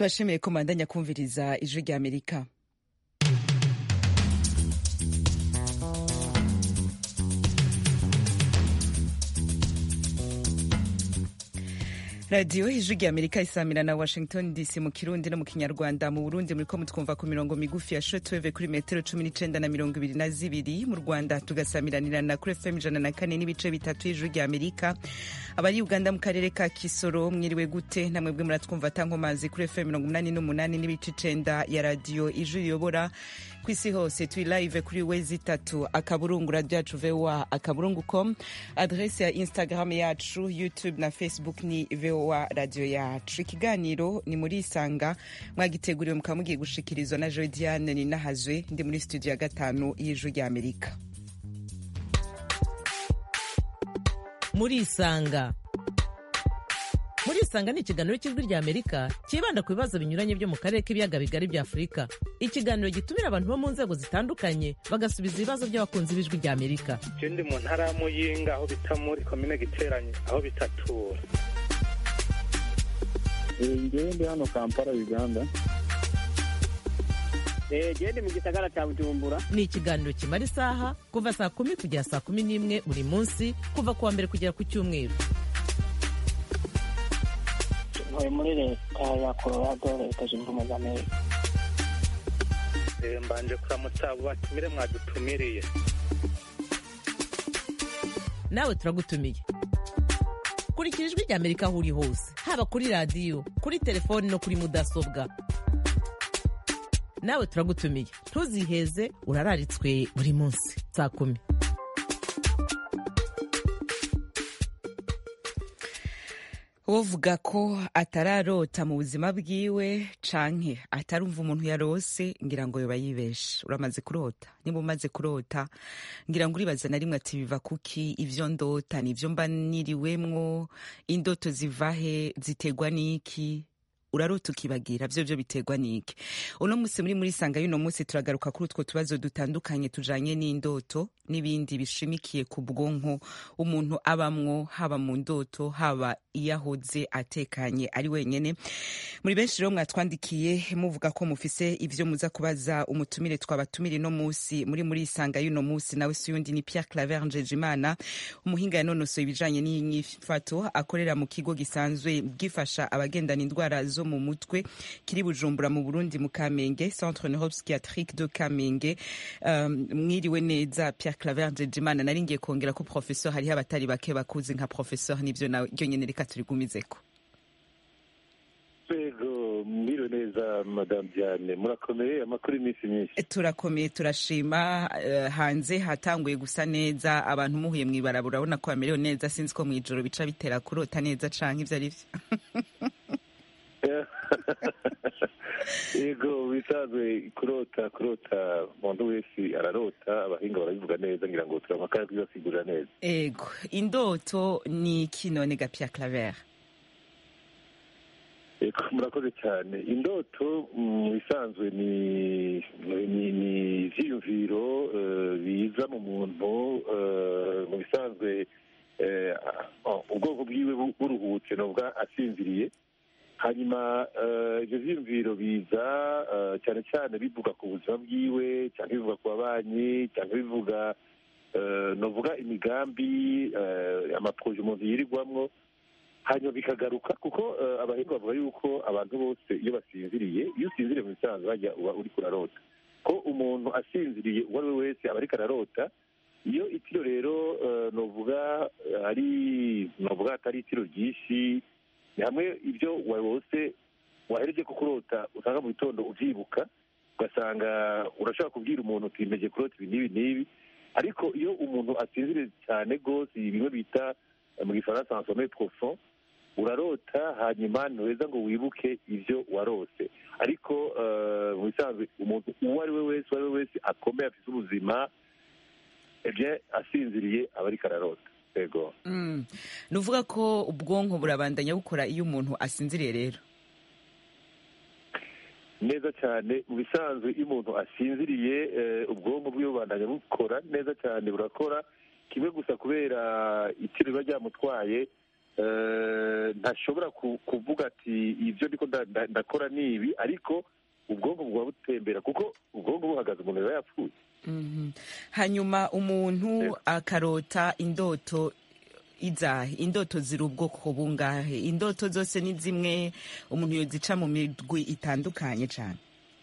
tubashimiye ko mandanya kumviriza ijwi rya amerika radiyo ijwi rya amerika isamira na washington dc mu kirundi no mu kinyarwanda mu burundi muriko mutwumva ku mirongo migufi ya shotweve kuri metero cumi n'icenda na mirongo ibiri na zibiri mu rwanda tugasamiranirana kuri fm ijana na kane n'ibice bitatu y'ijwi rya amerika abari uganda mu karere ka kisoro mwiriwe gute namwebwe muratwumva tankomazi kuri fm mirongo umunani n'umunani n'ibice icenda ya radiyo ijwi riyobora ku isi hose turi live kuri wezi itatu akaburungu radio yacu voa akaburungu com adrese ya instagram yacu youtube na facebook ni voa radio yacu ikiganiro ni muri isanga mwagiteguriwe mukaba mugiye gushikirizwa na jodiane ninahazwe ndi muri studio ya gatanu y'ijwi rya amerika muri isanga muri isanga ni ikiganiro cy'ijwi rya amerika cyibanda ku bibazo binyuranye byo mu karere k'ibiyaga bigari bya afurika ikiganiro gitumira abantu bo mu nzego zitandukanye bagasubiza ibibazo by'abakunzi b'ijwi rya amerika je ndi mu ntara ya muyinga aho bita muri komine giteranye aho bitatura ngewe ndi hano kampala uganda gende mu gisagara cya bujumbura ni ikiganiro kimara isaha kuva saa kumi kugera saa kumi n'imwe buri munsi kuva ku wa mbere kugera ku cyumweru ntuye muri leta ya colorado leta zunze ubumwe za amerika Eh, mbanje kuramutsa abo batumire mwadutumiriye nawe turagutumiye kurikira ijwi rya amerika aho uri hose haba kuri radiyo kuri telefoni no kuri mudasobwa nawe turagutumiye ntuziheze urararitswe buri munsi saa kumi wovuga ko atararota mu buzima bwiwe canke atarumva umuntu yarose ngira ngo yoba yibeshe uramaze kurota niba umaze kurota ngira ngo uribaza na rimwe ati biva kuki ivyo ndota nivyo mba niriwemwo indoto zivahe ziterwa n'iki urarota ukibagira vyo vyo biterwa n'iki uno musi muri muri sanga y'uno musi turagaruka kuri utwo tubazo dutandukanye tujanye n'indoto n'ibindi bishimikiye ku bwonko umuntu abamwo haba mu ndoto haba iyo ahoze atekanye ari wenyene muri benshi rero mwatwandikiye muvuga ko mufise ivyo muza kubaza umutumire twabatumire no musi muri muri isanga y'uno musi nawe si yundi ni Pierre Claver Njejimana umuhinga yanonosoye ibijanye n'inyifato akorera mu kigo gisanzwe gifasha abagendana indwara zo mu mutwe kiri Bujumbura mu Burundi mu Kamenge Centre Neuropsychiatrique de Kamenge um, mwiriwe neza Pierre Claver Njejimana nari ngiye kongera ko professeur hariho abatari bake bakuzi nka professeur nivyo nawe ryo nyene reka turigumizeko rwego mwiriwe neza madamu diane murakomeye amakuru y'iminsi myinshi turakomeye turashima eh, hanze hatanguye gusa neza abantu muhuye mw'ibarabara urabona ko bamerewe neza sinzi ko mw'ijoro bica bitera kurota neza canke ivyo ari vyo yego bisanzwe kurota kurota umuntu wese ararota abahinga barabivuga neza ngira ngo turamakara kubibasigurira neza ego indoto ni iki none ga Pierre Claver Eko, murakoze cyane indoto mu bisanzwe ni ni ni ivyiyumviro eh, biza mu muntu eh, mu bisanzwe eh, ah, ubwoko bwiwe bu- buruhutse novuga asinziriye hanyuma eh, ivyo vyiyumviro biza eh, cyane cyane bivuga ku buzima bwiwe cyangwa bivuga ku babanyi cyangwa bivuga eh, novuga imigambi eh, amaproje umuntu yirirwamwo hanyuma bikagaruka kuko eh, abahinga bavuga yuko abantu bose iyo basinziriye iyo usinziriye mu bisanzwe bajya uba uri kurarota ko umuntu asinziriye uwo ari we wese aba ariko ararota iyo itiro rero eh, novuga eh, ari novuga atari itiro ryinshi ni hamwe ibyo wose wahereje ko kurota usanga mu gitondo uvyibuka ugasanga urashobora kubwira umuntu uti mpeje kurota ibi n'ibi n'ibi ariko iyo umuntu asinziriye cyane rwose bimwe bita eh, mu gifaransa en sommeil profond urarota hanyuma ntuheza ngo wibuke ibyo warose ariko eh, mu bisanzwe umuntu uwo ari we wese uwo ari we wese akomeye afite ubuzima ebye asinziriye aba ariko ararota yego mm. nuvuga ko ubwonko burabandanya bukora iyo umuntu asinziriye rero neza cyane mu bisanzwe iyo umuntu asinziriye eh, ubwonko bwiwe bubandanya bukora neza cyane burakora kimwe gusa kubera itiro riba ryamutwaye eh, ntashobora ku- kuvuga ati ibyo ndiko nda- nda- ndakora ni ibi ariko ubwonko buba butembera kuko ubwonko buhagaze umuntu yaba yapfuye Mhm. hanyuma umuntu Yego. akarota indoto izahe indoto ziri ubwoko bungahe indoto zose ni zimwe umuntu yozica mu migwi itandukanye cyane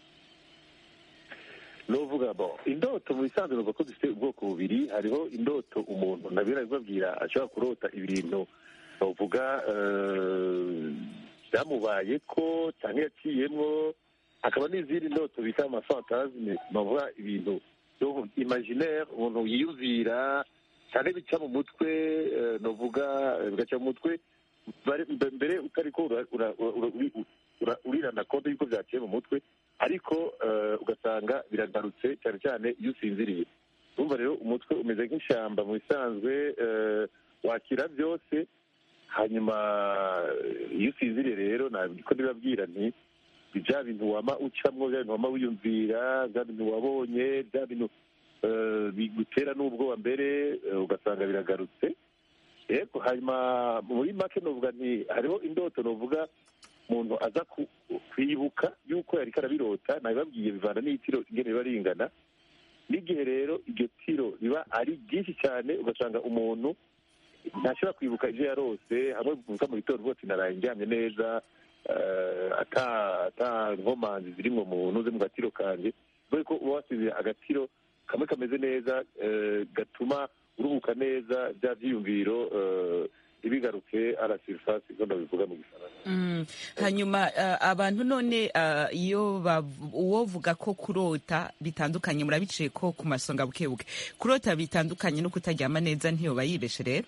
novuga bo indoto mu bisanzwe nuvuga ko zifite ubwoko bubiri hariho indoto umuntu nabira bibabwira ashobora kurota ibintu novuga eh, byamubaye ko cyangwa yaciyemwo hakaba n'izindi ndoto bita amafantasme novuga ibintu byo imaginaire umuntu yiyumvira cyane bica mu mutwe eh, novuga eh, bigaca mu mutwe bare- mbe- mbere utari ko ura- ura- ura- uri- ura- urirana konti y'uko byaciye mu mutwe ariko eh, ugasanga biragarutse cyane cyane iyo usinziriye urumva rero umutwe umeze nk'ishyamba mu bisanzwe eh, wakira byose hanyuma eh, iyo usinziriye rero niko ndibabwira nti bya bintu wama ucamwo bya bintu wama wiyumvira bya bintu wabonye bya bintu eh, bigutera n'ubwoba mbere eh, ugasanga biragarutse yego hanyuma muri make novuga nti hariho indoto novuga umuntu aza ku- kwibuka yuko yariko arabirota nabibabwiye bivana n'itiro ingene riba ringana n'igihe rero iryo tiro riba ari ryinshi cyane ugasanga umuntu ntashobora kwibuka ibyo yarose hamwe bivuga mu gitondo rwose naraye ndyamye neza eh, ata ata nkomanzi zirimwo mu ntuze mu gatiro kanje kubera ko uba wasize agatiro kamwe kameze neza eh, gatuma uruhuka neza bya byiyumviro eh, ntibigaruke ara surface ko ndabivuga mu gifaransa Mm. hanyuma uh, abantu none uh, iyo bav- uwovuga ko kurota bitandukanye murabiciye ko ku masonga bukebuke kurota bitandukanye no kutaryama neza ntiyoba yibeshe rero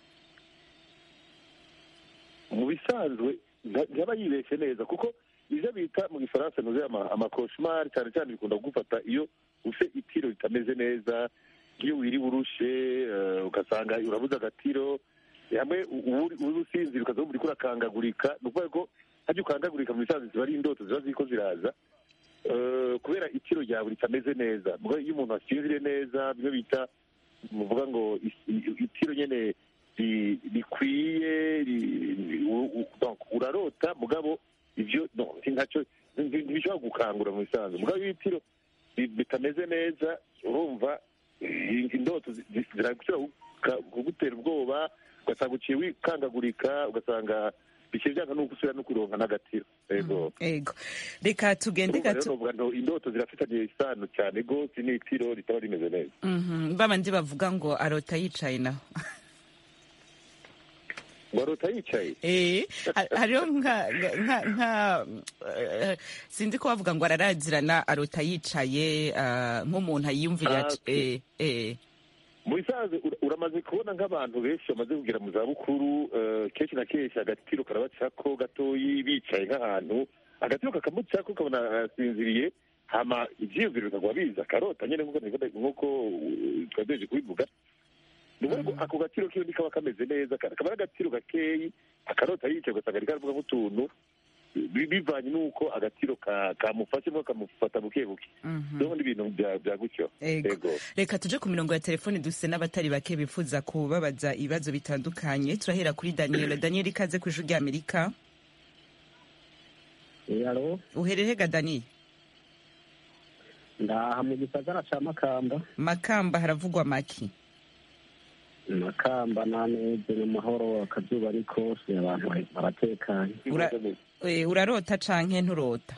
mu bisanzwe nta- ntaba yibeshye neza kuko ibyo bita mu gifaransa nuze amakoshimari cyane cyane bikunda kugufata iyo ufite itiro ritameze neza iyo wiriwe urushe eh, ugasanga urabuze agatiro hamwe uri usinzira ukaza wumva uriko urakangagurika ni ukuvuga ko hajya ukangagurika mu bisanzwe ziba ari indoto ziba ziriko ziraza Eh, kubera itiro ryawe ritameze neza Muga iyo umuntu asinziriye neza bimwe bita muvuga ngo is- i- itiro nyene ri- rikwiye ri- u- u- donc urarota mugabo ivyo no, si ntacyo nti- ntibishobora gukangura mu bisanzwe mugabo iyo itiro ri- bitameze neza urumva eh, indoto zi- zi- zirashobora kuka- kugutera ubwoba ugasanga uciye wikangagurika ugasanga bikiri byanga no gusubira no kuronka n'agatiro yego ego reka tugende urumva rero gato novuga ngo indoto zirafitanye isano cyane rwose n'itiro ritaba rimeze neza Mhm, babandi bavuga ngo arota yicaye naho ngo arota yicaye Eh, ha- hariho nka nka nka eh, sinzi ko bavuga ngo ararazirana arota yicaye ah, nk'umuntu ayiyumvira Ah, eh, eh. mu bisanzwe ura- uramaze kubona nk'abantu benshi bamaze kugera mu zabukuru eh, kenshi na kenshi agatiro karabacako gatoyi bicaye nk'ahantu agatiro kakamucako ukabona arasinziriye hama ivyiyumviro bikagwa biza akarota nyene nk'uko nabivuga- nk'uko uh, twagejeje kubivuga ni ukuvuga ko ako gatiro kiwe ntikaba kameze neza ka- kaba ari agatiro gakeyi akarota yicaye ugasanga ariko aravuga nk'utuntu bi- bivanye n'uko agatiro ka- kamufashe nko kamufata buke buke Mhm. rero n'ibintu bya bya gutyo Ego. Yego. reka tuje ku mirongo ya telefoni dufise n'abatari bake bifuza kubabaza ibibazo bitandukanye turahera kuri daniel daniel ikaze ku ijwi ry'amerika alo uhererega daniel ndaha mu gisagara ca makamba makamba haravugwa maki makamba naneze mu mahoro akazuba ni kose abantu bari- baratekanye Ura- Eh, urarota canke nturota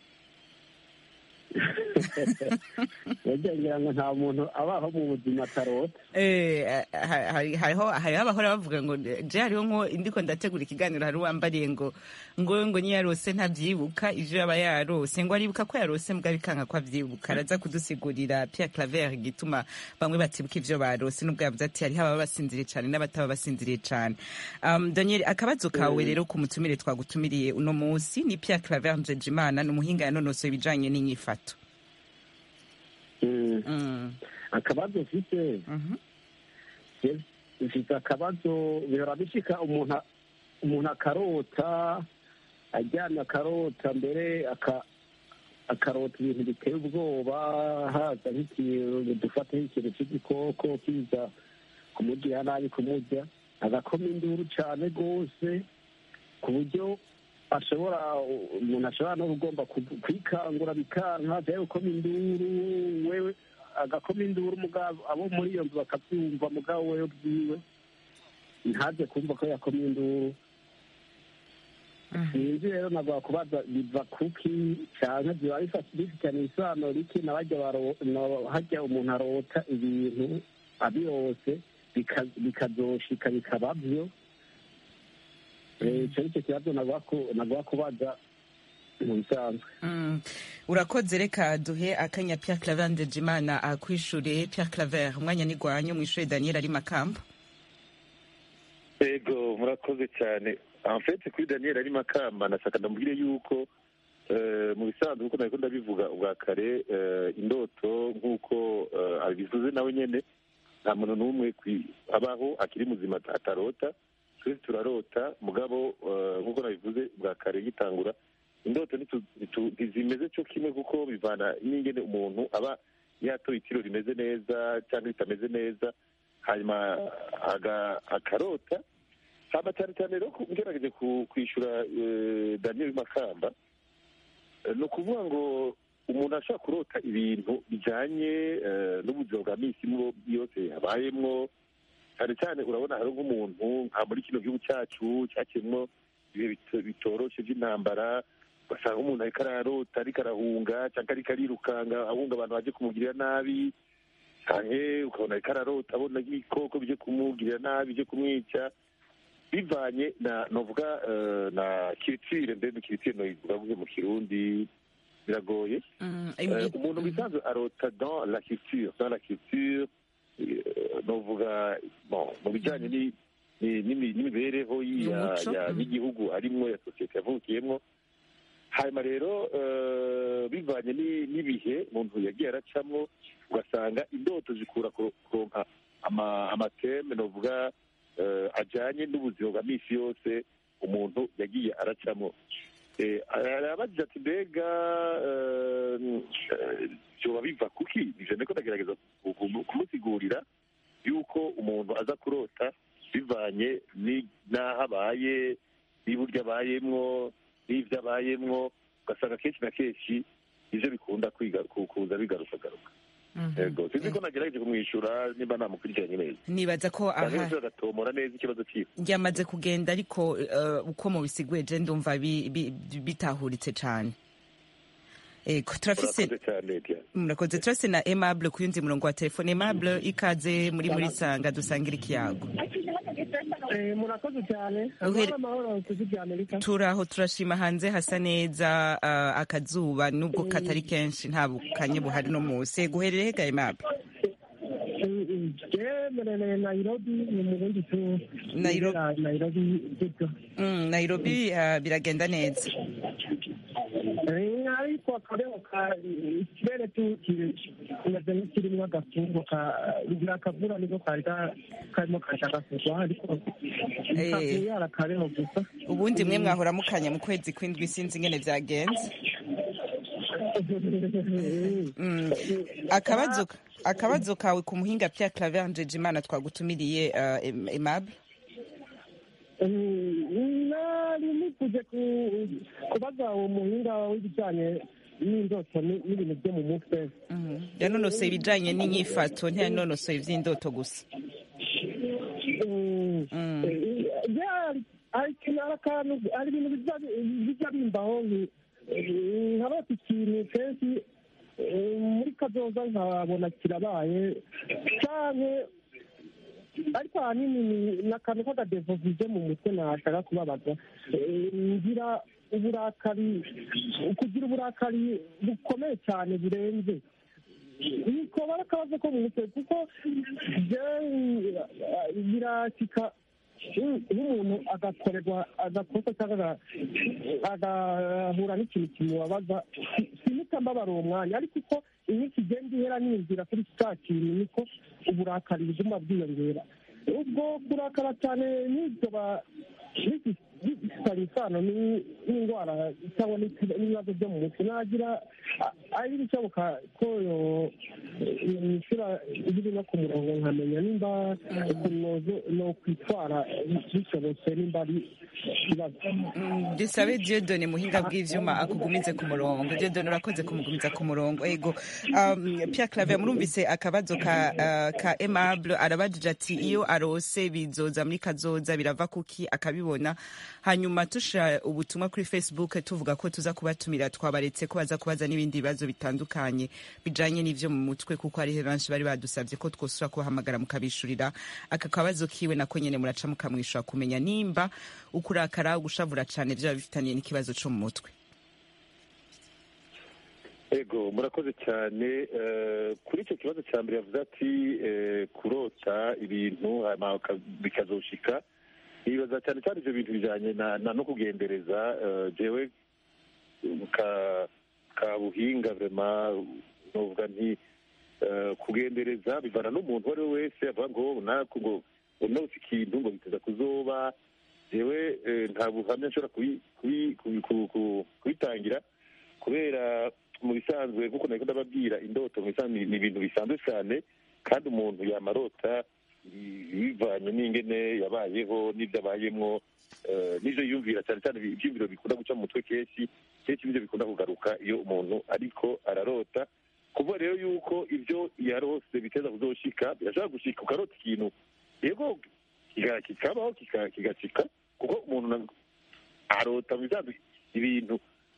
burya ngira ngo nta muntu abaho mu buzima atarota Eh, ha- hari- hariho hariho abahora bavuga ngo je hariho nko ndiko ndategura ikiganiro hari uwambariye ngo ngo ngo niyo yarose ntavyibuka ivyo yaba yarose ngo aribuka ko yarose mbwa bikanga ko avyibuka araza kudusigurira Pierre Claver igituma bamwe batibuka ivyo barose nubwo yavuze ati hariho ababa basinziriye cane n'abataba basinziriye cane um, Daniel akabazo kawe rero ku mutumire twagutumiriye uno musi ni Pierre Claver Njejimana ni umuhinga yanonosoye ibijanye n'inyifato Mm. mm. akabazo mfise mhm. je- mfise akabazo bihora bishika umuntu a- umuntu akarota aryamye akarota mbere aka- akarota ibintu biteye ubwoba haza nk'ikintu dufata nk'ikintu cy'igikoko kiza kumugirira nabi kumurya agakoma induru cyane rwose ku buryo ashobora umuntu ashobora no ugomba kwikangura bikanka cyangwa gukoma induru wewe agakoma induru mugabo abo muri iyo nzu bakabyumva mugabo wewe bwiwe ntaze kumva ko yakoma induru sinzi rero nagwa kubaza biva kuki cyane biba bifitanye isano riki na hajya umuntu arota ibintu abirose bikazoshika bikaba byo icyo nicyo kibazo nagwa kubaza mu bisanzwe urakoze reka duhe akanya Pierre Claver Ndejimana akwishure Pierre Claver umwanya nigwanyu mwishure Daniel ari makamba ego murakoze cyane amfete kuri daniel ari makamba nashaka ndamubwire yuko mu bisanzwe kuko nabiko ndabivuga ubwa kare indoto nk'uko abivuze nawe nyine nta muntu n'umwe abaho akiri muzima atarota twese turarota mugabo nk'uko nabivuze bwa kare gitangura indoto ntizimeze cyo kimwe kuko bivana n'ingene umuntu aba yatoye itiro rimeze neza cyangwa ritameze neza hanyuma akarota haba cyane cyane rero ugerageje kwishyura daniel makamba ni ukuvuga ngo umuntu ashobora kurota ibintu bijyanye n'ubuzima bwa minsi yose yabayemwo cyane cyane urabona hari nk'umuntu nka muri kino gihugu cyacu cyakemwo ibihe bitoroshye by'intambara ugasanga umuntu ariko ararota ariko arahunga cyangwa ariko arirukanga ahunga abantu baje kumugirira nabi cyane ukabona ariko ararota abona ibikoko bije kumugirira nabi bije kumwica bivanye na novuga na kiritire ndende kiritire novuga mu kirundi biragoye umuntu bisanzwe arota dans la culture dans la culture novuga mu bijyanye n'imibereho y'igihugu arimwo ya sosiyete yavukiyemo hanyuma rero bivanye n'ibihe umuntu yagiye aracamo ugasanga indoto zikura kuronka amateme novuga ajyanye n'ubuzima bwa minsi yose umuntu yagiye aracamo arabagize ati mbega byoba biva kuki ivyo niko ndagerageza kumusigurira yuko umuntu aza kurota bivanye n'aho abaye n'iburyo abayemwo n'ivyo abayemwo ugasanga kenshi na kenshi ivyo bikunda kuza bigarukagaruka yego sinzi ko nagerageje kumwishyura nimba namukurikiranye neza nibaza ko aha agatomora neza ikibazo cyiwe ryamaze kugenda ariko uko mubisiguye je ndumva bitahuritse cane ego turafise murakoze turafise na aimable ku yundi murongo wa telefone aimable ikaze muri muri sanga dusangira ikiyago murakoze cyane amahoro kuzirya amerika turaho turashima hanze hasa neza akazuba nubwo katari kenshi nta bukanye buhari no munsi guherere hegaye aimable yemerere nairobi ni mu bundi tu nairobi nairobi biragenda neza ariko akabeho ka ikirere kimeze nk'ikirimo agafungo akavura niko kari karimo kashaka kugwa ariko kavuye ari akabeho gusa ubundi mwe mwahora mukanya mu kwezi kw'indwi sinzi ingene vyagenze akabazo akabazo kawe ku muhinga Pierre Claver Njejimana twagutumiriye Aimable nari nifuje kubaza uwo muhinga w'ibijyanye n'indoto n'ibintu byo mu mutwe yanonosoye ibijyanye n'inyifato ntiyanonosoye iby'indoto gusa hari ibintu bijya bimbaho nkabata ikintu kenshi muri kazoza nkabona kirabaye cyane ariko ahanini ni akantu k'akadevovize mu mutwe nashaka kubabaza ngira uburakari kugira uburakari bukomeye cyane burenze nikoba ari akabazo ko mu mutwe kuko birashyika nk'umuntu agakorerwa agakosa cyangwa agahura n'ikintu kimubabaza simuta mbabara uwo mwanya ariko uko iminsi igenda ihera niyumvira kuri cya kintu niko uburakari buguma bwiyongera ubwo kurakara cyane n'ibyo bifitanye isano ni- n'indwara cyangwa n'iki- n'ibibazo byo mu mutwe nagira a- ari bishoboka ko yo- yishyura biri no ku murongo nkamenya nimba ukuntu no kwitwara bishobotse nimba ari ikibazo Mm, dusabe diodone muhinga bw'ivyuma akugumize ku murongo diodone urakoze kumugumiza ku murongo ego um, pierre claver murumvise akabazo ka, uh, ka aimable arabajije ati iyo arose bizoza muri kazoza birava kuki akabibona hanyuma tushira ubutumwa kuri facebook tuvuga ko tuza kubatumira twabaretse ko baza kubaza n'ibindi bibazo bitandukanye bijanye n'ivyo mu mutwe kuko hariho benshi bari badusabye ko twosura kubahamagara mukabishurira aka kabazo kiwe nako nyene muraca mukamwishura kumenya nimba ukurakara gushavura cane vyaba bifitaniye n'ikibazo co mu mutwe ego murakoze cyane eh, kuri icyo kibazo cya mbere yavuze ati eh, kurota ibintu hanyuma bika- bikazoshika nibaza cyane cyane ibyo bintu bijyanye na na no kugendereza eh, jewe ka ka buhinga vrema novuga nti eh, kugendereza bivana n'umuntu uwo ari we wese avuga ngo naku ngo unose ikintu ngo biteza kuzoba jewe eh, nta buhamya nshobora kubi- kubi- kubi- ku- ku- kubitangira kubera mu bisanzwe nk'uko nari ndababwira indoto mu bisanzwe ni- ni ibintu bisanzwe cyane kandi umuntu yamarota bi- bivanye n'ingene yabayeho n'ibyo abayemwo eh, n'ivyo yiyumvira cyane cyane ibi- ivyiyumviro bikunda guca mu mutwe kenshi kenshi nivyo bikunda kugaruka iyo umuntu ariko ararota kuvuga rero yuko ivyo yarose biteza kuzoshika birashobora gushika ukarota ikintu yego kiga- kikabaho kika- kigashika kuko umuntu na- arota mu bisanzwe ibintu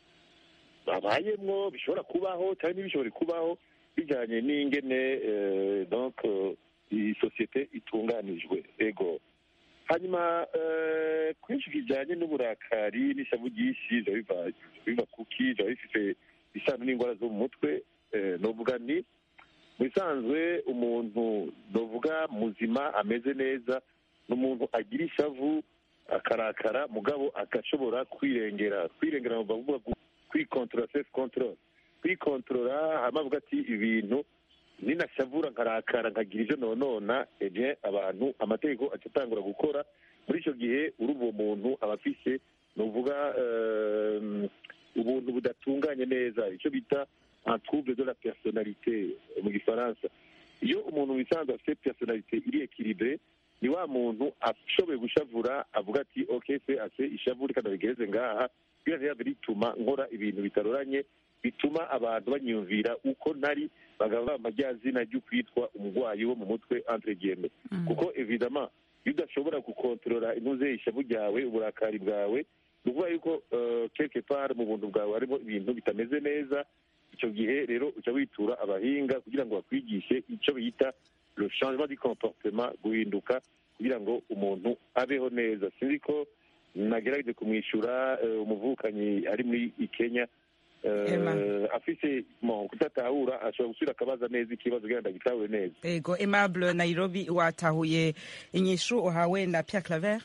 babayemwo bishobora kubaho cyangwa ntibishobore kubaho bijyanye n'ingene eh, donc eh, iyi sosiyete itunganijwe ego hanyuma eh, kwinshi kijyanye n'uburakari n'ishavu ryinshi biba biva biva kuki biba bifite isano n'indwara zo mu mutwe eh, novuga ni mu bisanzwe umuntu novuga muzima ameze neza ni umuntu agira ishavu akarakara mugabo agashobora kwirengera kwirengera ni ukuvuga gu- kwikontorora sefu kontorora kwikontorora hama avuga ati ibintu ninashavura nkarakara nkagira ibyo nonona ebye abantu amategeko aca atangura gukora muri icyo gihe urumva uwo muntu aba afise ni uvuga ehm, ubuntu budatunganye neza icyo bita un trouble de la personnalité mu gifaransa iyo umuntu wisanzwe afite personnalité iri ekilibre ni wa muntu ashoboye gushavura avuga ati ok se ase ishavu reka ndabigereze ngaha biriya bituma nkora ibintu bitaroranye bituma abantu banyumvira uko ntari bagaba amajyazina ryo kwitwa umurwayi wo mu mutwe entre guillemets kuko evidama iyo udashobora gukontorora intuze ishavu ryawe uburakari bwawe ni ukuvuga yuko eh, quelque part mu buntu bwawe harimo ibintu bitameze neza icyo gihe rero uca witura abahinga kugira ngo bakwigishe icyo bita le changement du comportement guhinduka kugira ngo umuntu abeho neza sinzi ko nagerageje kumwishyura eh, umuvukanyi ari muri kenya eh, Emma. afise mo kudatahura ashobora gusubira akabaza neza ikibazo kugira ngo agitahure neza ego aimable nairobi watahuye inyishu uhawe na pierre claver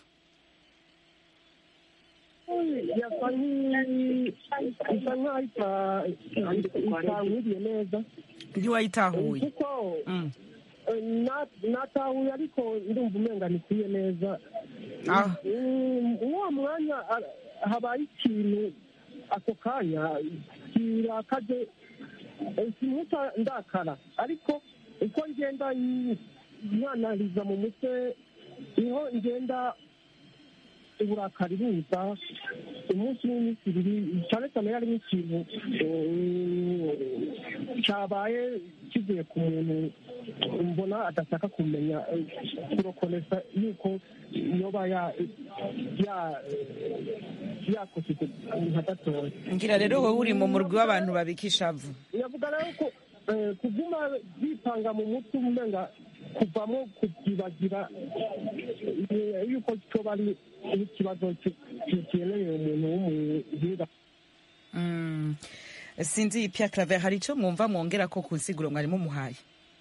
yasa nk'i- isa nk'aho ita- itankwiriye neza ntiwayitahuye kuko Mm. eh, na- natahuye ariko ndumva umenga ntikwiye neza Ah. Mm, uwo mwanya ah, habaye ikintu ako kanya kirakaje eh, simuta ndakara ariko uko ngenda nyanariza mu mutwe niho ngenda uburakari buza umunsi n'iminsi ibiri cyane cyane yari nk'ikintu eh, cyabaye kivuye ku muntu mbona adashaka kumenya eh, kurokonesa yuko yoba ya- ya- yakosetse nka gatoya ngira rero wowe uri mu murwi w'abantu babika ishavu yavuga rero ko eh, kuguma bipanga mu mutwe umenga kuvamo kubyibagira eh, yuko cyoba ari ikibazo kikeneye umuntu w'umuhinga Mm. sinzi pierre claver hari icyo mwumva mwongera ko ku nsiguro mwari mumuhaye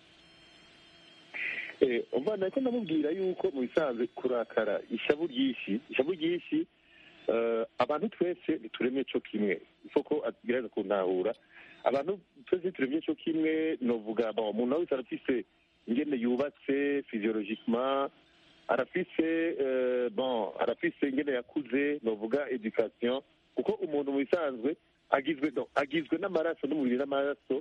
Eh, umva nako ndamubwira yuko mu bisanzwe kurakara ishavu ryinshi ishavu ryinshi eh, abantu twese ntituremye cyo kimwe isoko agerageza kuntahura abantu twese ntituremye cyo kimwe novuga bon, umuntu wese arafise ingene yubatse physiologiquement arafise eh, bon arafise ingene yakuze novuga education kuko umuntu mu bisanzwe agizwe no, agizwe n'amaraso n'umubiri n'amaraso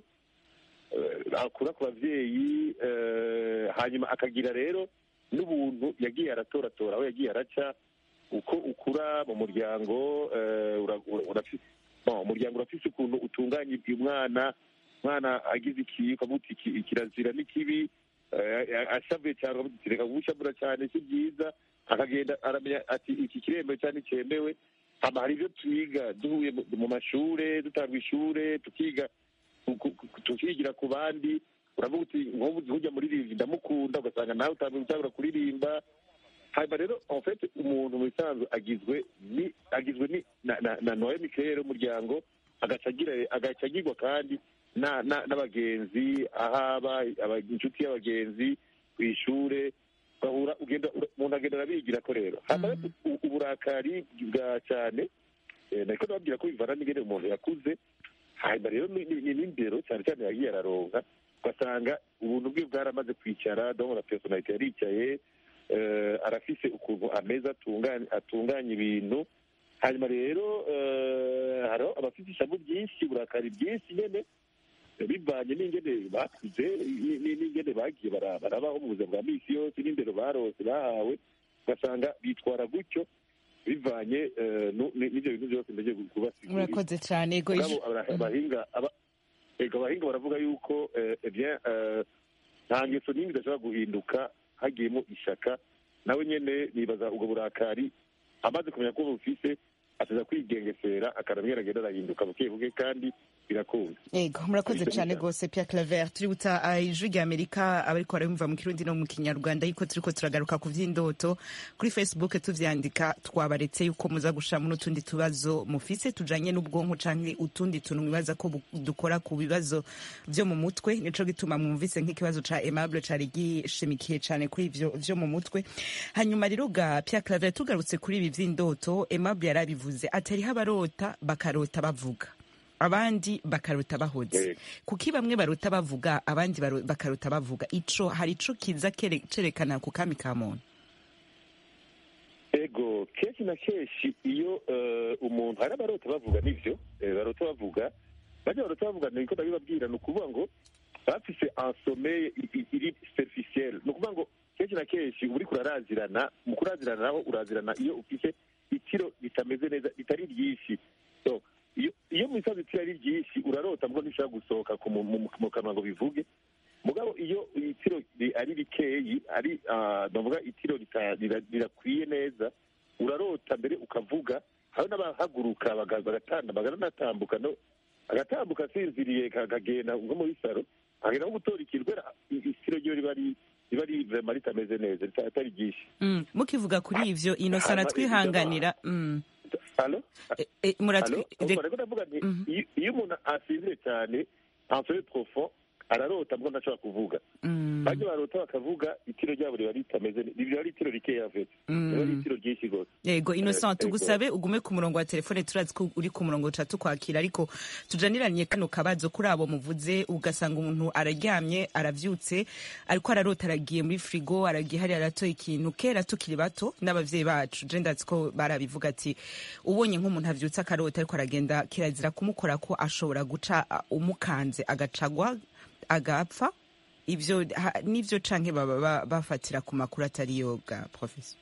eh, akura ku bavyeyi eh, hanyuma akagira rero n'ubuntu yagiye aratoratora aho yagiye araca uko ukura mu muryango eh, ura- ura- urafise bon, umuryango urafise ukuntu utunganya umwana umwana agize iki ukamuta iki kirazira n'ikibi eh, ashavuye cyane ukamuta uti reka gushavura cyane si byiza akagenda aramenya ati iki kiremewe cyane cyemewe hama hari ibyo twiga duhuye mu- mu mashure dutanga ishure tukiga ku- ku- ku- tukigira ku bandi uravuga uti nk'ubu ujya muririmba ndamukunda ugasanga nawe utangiye gutangura kuririmba hanyuma rero en fait umuntu mu bisanzwe agizwe ni agizwe ni na na, na noye mikere umuryango agaca agira agaca agirwa kandi na- na- n'abagenzi ahaba aba- inshuti y'abagenzi ku ishure ugahura ugenda ura- umuntu agenda arabigira ko rero hanyuma rero u- uburakari bwa cyane eh, nariko nababwira ko bivana n'ingene umuntu yakuze hanyuma rero ni- ni- ni n'indero cyane cyane yagiye araronka ugasanga ubuntu bwe bwaramaze kwicara donc na personalite yaricaye eh, arafise ukuntu ameza atunganya atunganya ibintu hanyuma rero eh, hariho abafite ishavu ryinshi uburakari bwinshi nyene eh, bivanye n'ingene bakuze ni- ni- n'ingene bagiye bara- barabaho mu buzima bwa misi yose n'indero barose bahawe ugasanga bitwara gutyo bivanye eh, nu- ni- n'ivyo bintu byose ndagiye kubasigurira murakoze cyane ego Mugabo ij- abara- abahinga aba- ego abahinga baravuga yuko eh, eh bien eh, nta ngeso n'imwe idashobora guhinduka hagiyemo ishaka nawe nyene nibaza ubwo burakari amaze kumenya ko bufise ataza kwigengesera akaramwera agenda arahinduka buke buke kandi birakunda ego murakoze Ijwi cyane rya- rwose Pierre Claver tuributsa ah, ijwi rya Amerika abariko barabimva mu kirundi no mu kinyarwanda yuko turiko turagaruka ku vy'indoto kuri Facebook tuvyandika twabaretse yuko muza gushiramo n'utundi tubazo mufise tujanye n'ubwonko canke utundi tuntu mwibaza ko bu- dukora ku bibazo vyo mu mutwe nico gituma mwumvise nk'ikibazo ca Aimable cari gishimikiye cane kuri ivyo vyo mu mutwe hanyuma rero ga Pierre Claver tugarutse kuri ibi vy'indoto Aimable yarabivuze ati hariho abarota bakarota bavuga abandi bakarota bahoze Yego. kuki bamwe barota bavuga abandi baro- bakarota bavuga ico hari ico kiza kere- cerekana ku kami ka muntu ego kenshi na kenshi iyo eh, umuntu hari abarota bavuga nivyo eh, barota bavuga bajya barota bavuga niko ndabibabwira ni ukuvuga ngo bafise ansomeye iri superficielle ni ukuvuga ngo kenshi na kenshi uba uriko urarazirana mu kurazirana naho urazirana iyo ufise itiro ritameze neza ritari ryinshi So, iyo iyo mu isazi itiro ari ryinshi urarota mbwo ntishobora gusohoka ku mu- mu- mu kanwa ngo bivuge mugabo iyo itiro ri- ari rikeyi ari ah, ndavuga itiro rita- rira- rirakwiye neza urarota mbere ukavuga hari n'abahaguruka baga- bagatanda bagaranatambuka no agatambuka asinziriye kakagenda nko muri saro akagenda nko gutora ikintu kubera i- itiro ryo riba ari riba ari vrema ritameze neza rita- atari ryinshi Mm, mukivuga kuri ivyo inosa Hanyuma aratwihanganira mm. Halo? E- e, muratwi- Halo? re- Urumva rero ndavuga nti Mhm. iyo- iyo umuntu asinziriye cyane ansore profond ararota mbwo ntashobora kuvuga mm, bajya barota bakavuga itiro ryabo riba ritameze ne- riba ari itiro rikeya vete riba ari mm. itiro ryinshi rwose yego innocent Ego. tugusabe ugume ku murongo wa telefone turazi ko uri ku murongo tuca tukwakira ariko tujaniranye kano kabazo kuri abo muvuze ugasanga umuntu araryamye aravyutse ariko ararota aragiye muri frigo aragiye hariya aratoye ikintu kera tukiri bato n'abavyeyi bacu je ndazi ko barabivuga ati ubonye nk'umuntu avyutse akarota ariko aragenda kirazira kumukora ko ashobora guca uh, umukanze agacagwa agapfa ivyo ha- nivyo canke baba ba- bafatira ku makuru atari yo bwa professor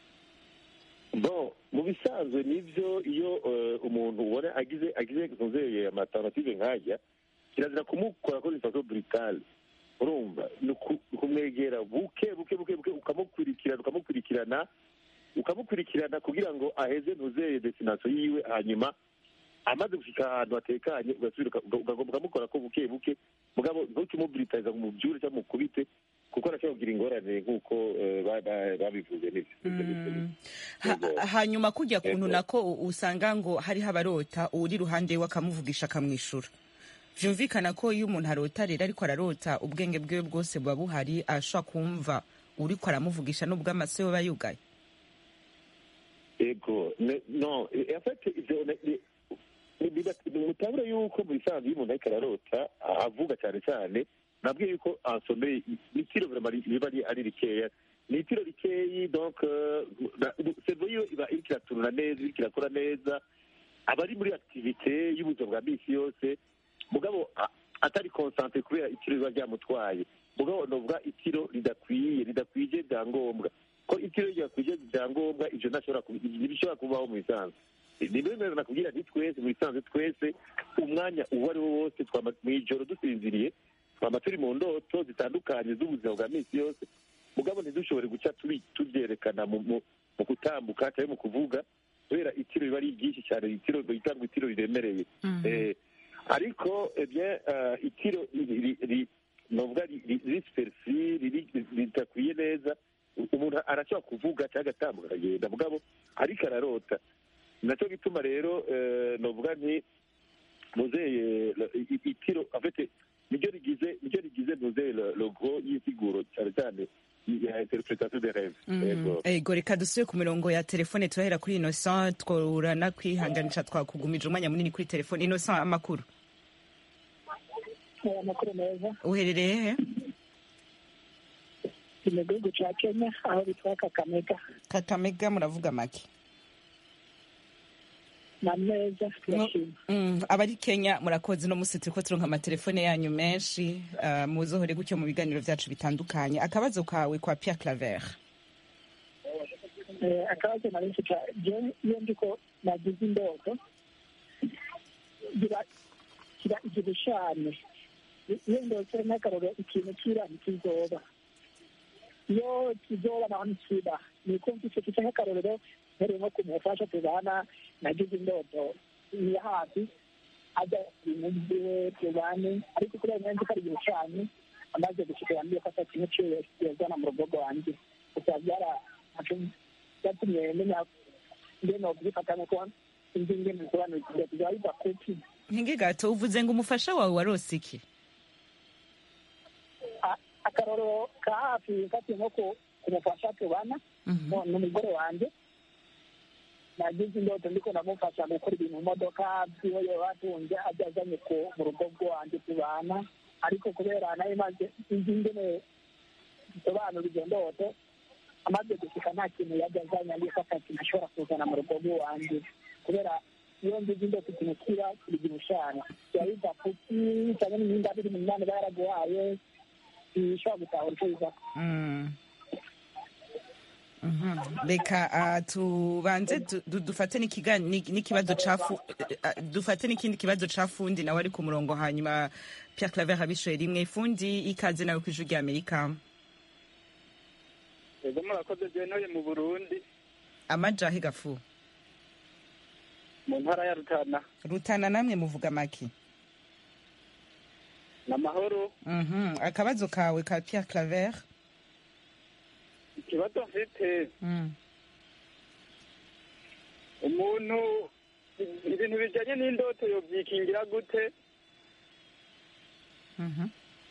bon mu bisanzwe nivyo iyo eh, umuntu ubona agize agize nzeye amatamative nkajya kirazira kumukora ko ifaso brutale urumva ni uku- ni kumwegera buke buke buke buke ukamukurikirana ukamukurikirana ukamukurikirana kugira ngo aheze ntuzeye destination yiwe hanyuma amaze gushika ahantu hatekanye ugasubira uka- uka- ugagomba ukamukora ko buke buke mugabo ntukimubritariza ngo umubyure cyangwa mukubite kuko arashobora kugira ingorane nk'uko eh, ba- ba- babivuze n'ivyo Mm. Ha- Yego. hanyuma kujya kuntu Yego. nako u- usanga ngo hariho abarota uri iruhande we akamuvugisha akamwishura vyumvikana ko iyo umuntu arota rero ariko ararota ubwenge bwiwe bwose buba buhari ashobora kumva uriko aramuvugisha n'ubwo amaso yoba yugaye ego ne- no e- en fait ivyo ne- ne- ni- biba- mutabura yuko mu bisanzwe iyo umuntu ariko ararota a- avuga cyane cyane nabwiye yuko ansomeye n'itiro vraiment ri- riba ari ari rikeya ni itiro rikeyi donc servo yiwe iba iriko iratunura neza iriko irakora neza aba ari muri activite y'ubuzima bwa misi yose mugabo a- atari concentre kubera itiro riba ryamutwaye mugabo novuga itiro ridakwiye ridakwije byangombwa ko itiro ryakwije byangombwa ivyo ntashobora kubi- ntibishobora kubaho mu bisanzwe ni bimwe nakubwira nti twese mu bisanzwe twese umwanya uwo ari wo wose twama mw'ijoro dusinziriye twama turi mu ndoto zitandukanye z'ubuzima bwa misi yose mugabo ntidushobore guca tubi- tuvyerekana mu mu- mu gutambuka cyangwa mu kuvuga kubera itiro riba ari ryinshi cyane itiro bita ngo itiro riremereye Eh, ariko eh bien eh, itiro ri- ri- ri- novuga ri- ri- rispersi riri- ridakwiye neza umuntu arashobora kuvuga cyangwa agatambuka akagenda mugabo ariko ararota nacyo gituma rero eh, novuga nti muzeye itiro afite niryo rigize niryo rigize muzeye logo y'isiguro cyane cyane ya interpretation de rêve Yego. ego reka dusubire ku mirongo ya telefone turahera kuri innocent tworana kwihanganisha twakugumije umwanya munini kuri telefone innocent amakuru aya makuru meza uherereye he ni mu gihugu cya kenya aho bitwa kakamega kakamega muravuga make na meza turashima Mm, abari kenya murakoze no musi turiko turonka amatelefone yanyu menshi uh, muzohore gutyo mu biganiro vyacu bitandukanye akabazo kawe kwa pierre claver Eh, akabazo nari mfite je iyo ndiko nagize indoto gira gira igishushanyo iyo ndose n'akaroro ikintu kira ntikizoba iyo kizoba naho ntikiba niko mfise mfise nk'akarorero mpereye nko kumufasha tubana nagize indoto iya hafi ajya ibintu byiwe tubane ariko kubera nyanza ko ari igishushanyo amaze gushika yambwiye ko atatu kimwe ciwe yazana mu rugo rwanjye gusa byara byatumye menya ngeno kubifata nuko inzi ngene bisobanukirwa tuzaba biva kuki nkingi gato uvuze ngo umufasha wawe warose iki A- akaroro ka hafi mfatiye nko ku- kumufasha tubana Mhm. no- n'umugore wanjye nagize indoto ndiko ndamufasha gukora ibintu mu modoka byiwe yoba atunze ajya azanye ku- mu rugo rwanjye tubana ariko kubera nayo maze inzi ingene bisobanura izo ndoto amaze gushika nta kintu yajya azanye ariko ko ata kintu ashobora kuzana mu rugo rw'iwanjye kubera iyo ngize indoto ikintu kiba kirigira ushana biba biva kuki cyangwa n'imyenda biri mu mwana iba yaraguhaye bishobora gutahura icyo bivako Mm. Mhm. reka ah, tubanze du- du- dufate n'ikiga- ni- n'ikibazo ca fu- ah, dufate n'ikindi kibazo ca fundi nawe ari ku murongo hanyuma pierre claver abishoye rimwe fundi ikaze nawe kw'ijwi rya amerika ego murakoze byenuye mu burundi amajahe gafu mu ntara ya rutana rutana namwe muvuga make ni amahoro Mhm. akabazo kawe ka pierre claver ikibazo mfite Mm. umuntu ibintu bijyanye n'indoto yobyikingira gute Mhm.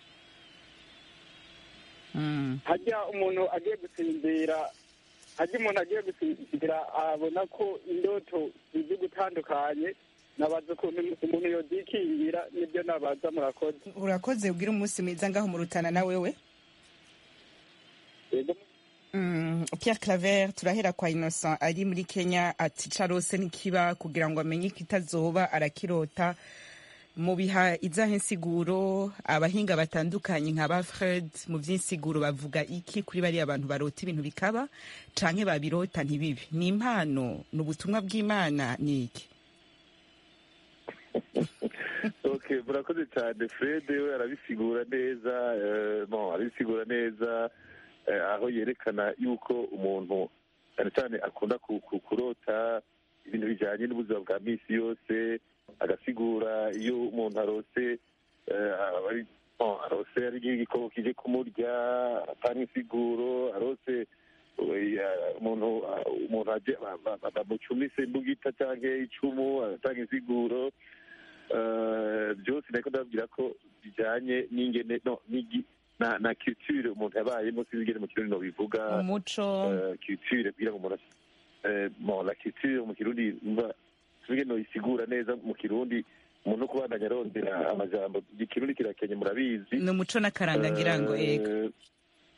Mm. hajya umuntu agiye gusinzira hajya umuntu agiye gusinzira abona ko indoto zizi gutandukanye nabaza ukuntu umuntu yobyikingira nibyo nabaza murakoze urakoze ubwira umunsi mwiza ngaho mu rutana na wewe ego Mm, Pierre Claver turahera kwa Innocent ari muri Kenya ati carose ntikiba kugira ngo amenye kitazoba arakirota mu biha izahe insiguro abahinga batandukanye nka ba Fred mu vy'insiguro bavuga iki kuri bariya abantu barota ibintu bikaba canke babirota ntibibi ni impano ni ubutumwa bw'Imana ni iki okay murakoze cyane fred we arabisigura neza eh, bon arabisigura neza eh, aho yerekana yuko umuntu cyane cyane akunda ku- ku- kurota ibintu bijyanye n'ubuzima bwa minsi yose agasigura iyo umuntu arose eh, aba ari- bon, arose ari igikoko kije kumurya atanga insiguro arose eh, umuntu umuntu aje ba- ba- ba- bamucumise imbugita cyangwa icumu atanga insiguro Eh, byose nako ndababwira ko bijyanye n'ingene no n'igi na na culture umuntu yabayemo sinzi ingene mu kirundi nobivuga umuco eh, culture kugira ngo umuntu as- eh, bon la culture mu kirundi mba sinzi ingene noyisigura neza mu kirundi umuntu no kubandanya arondera amajambo ikirundi kirakenye murabizi ni umuco n'akaranga ngira ngo yego Eh,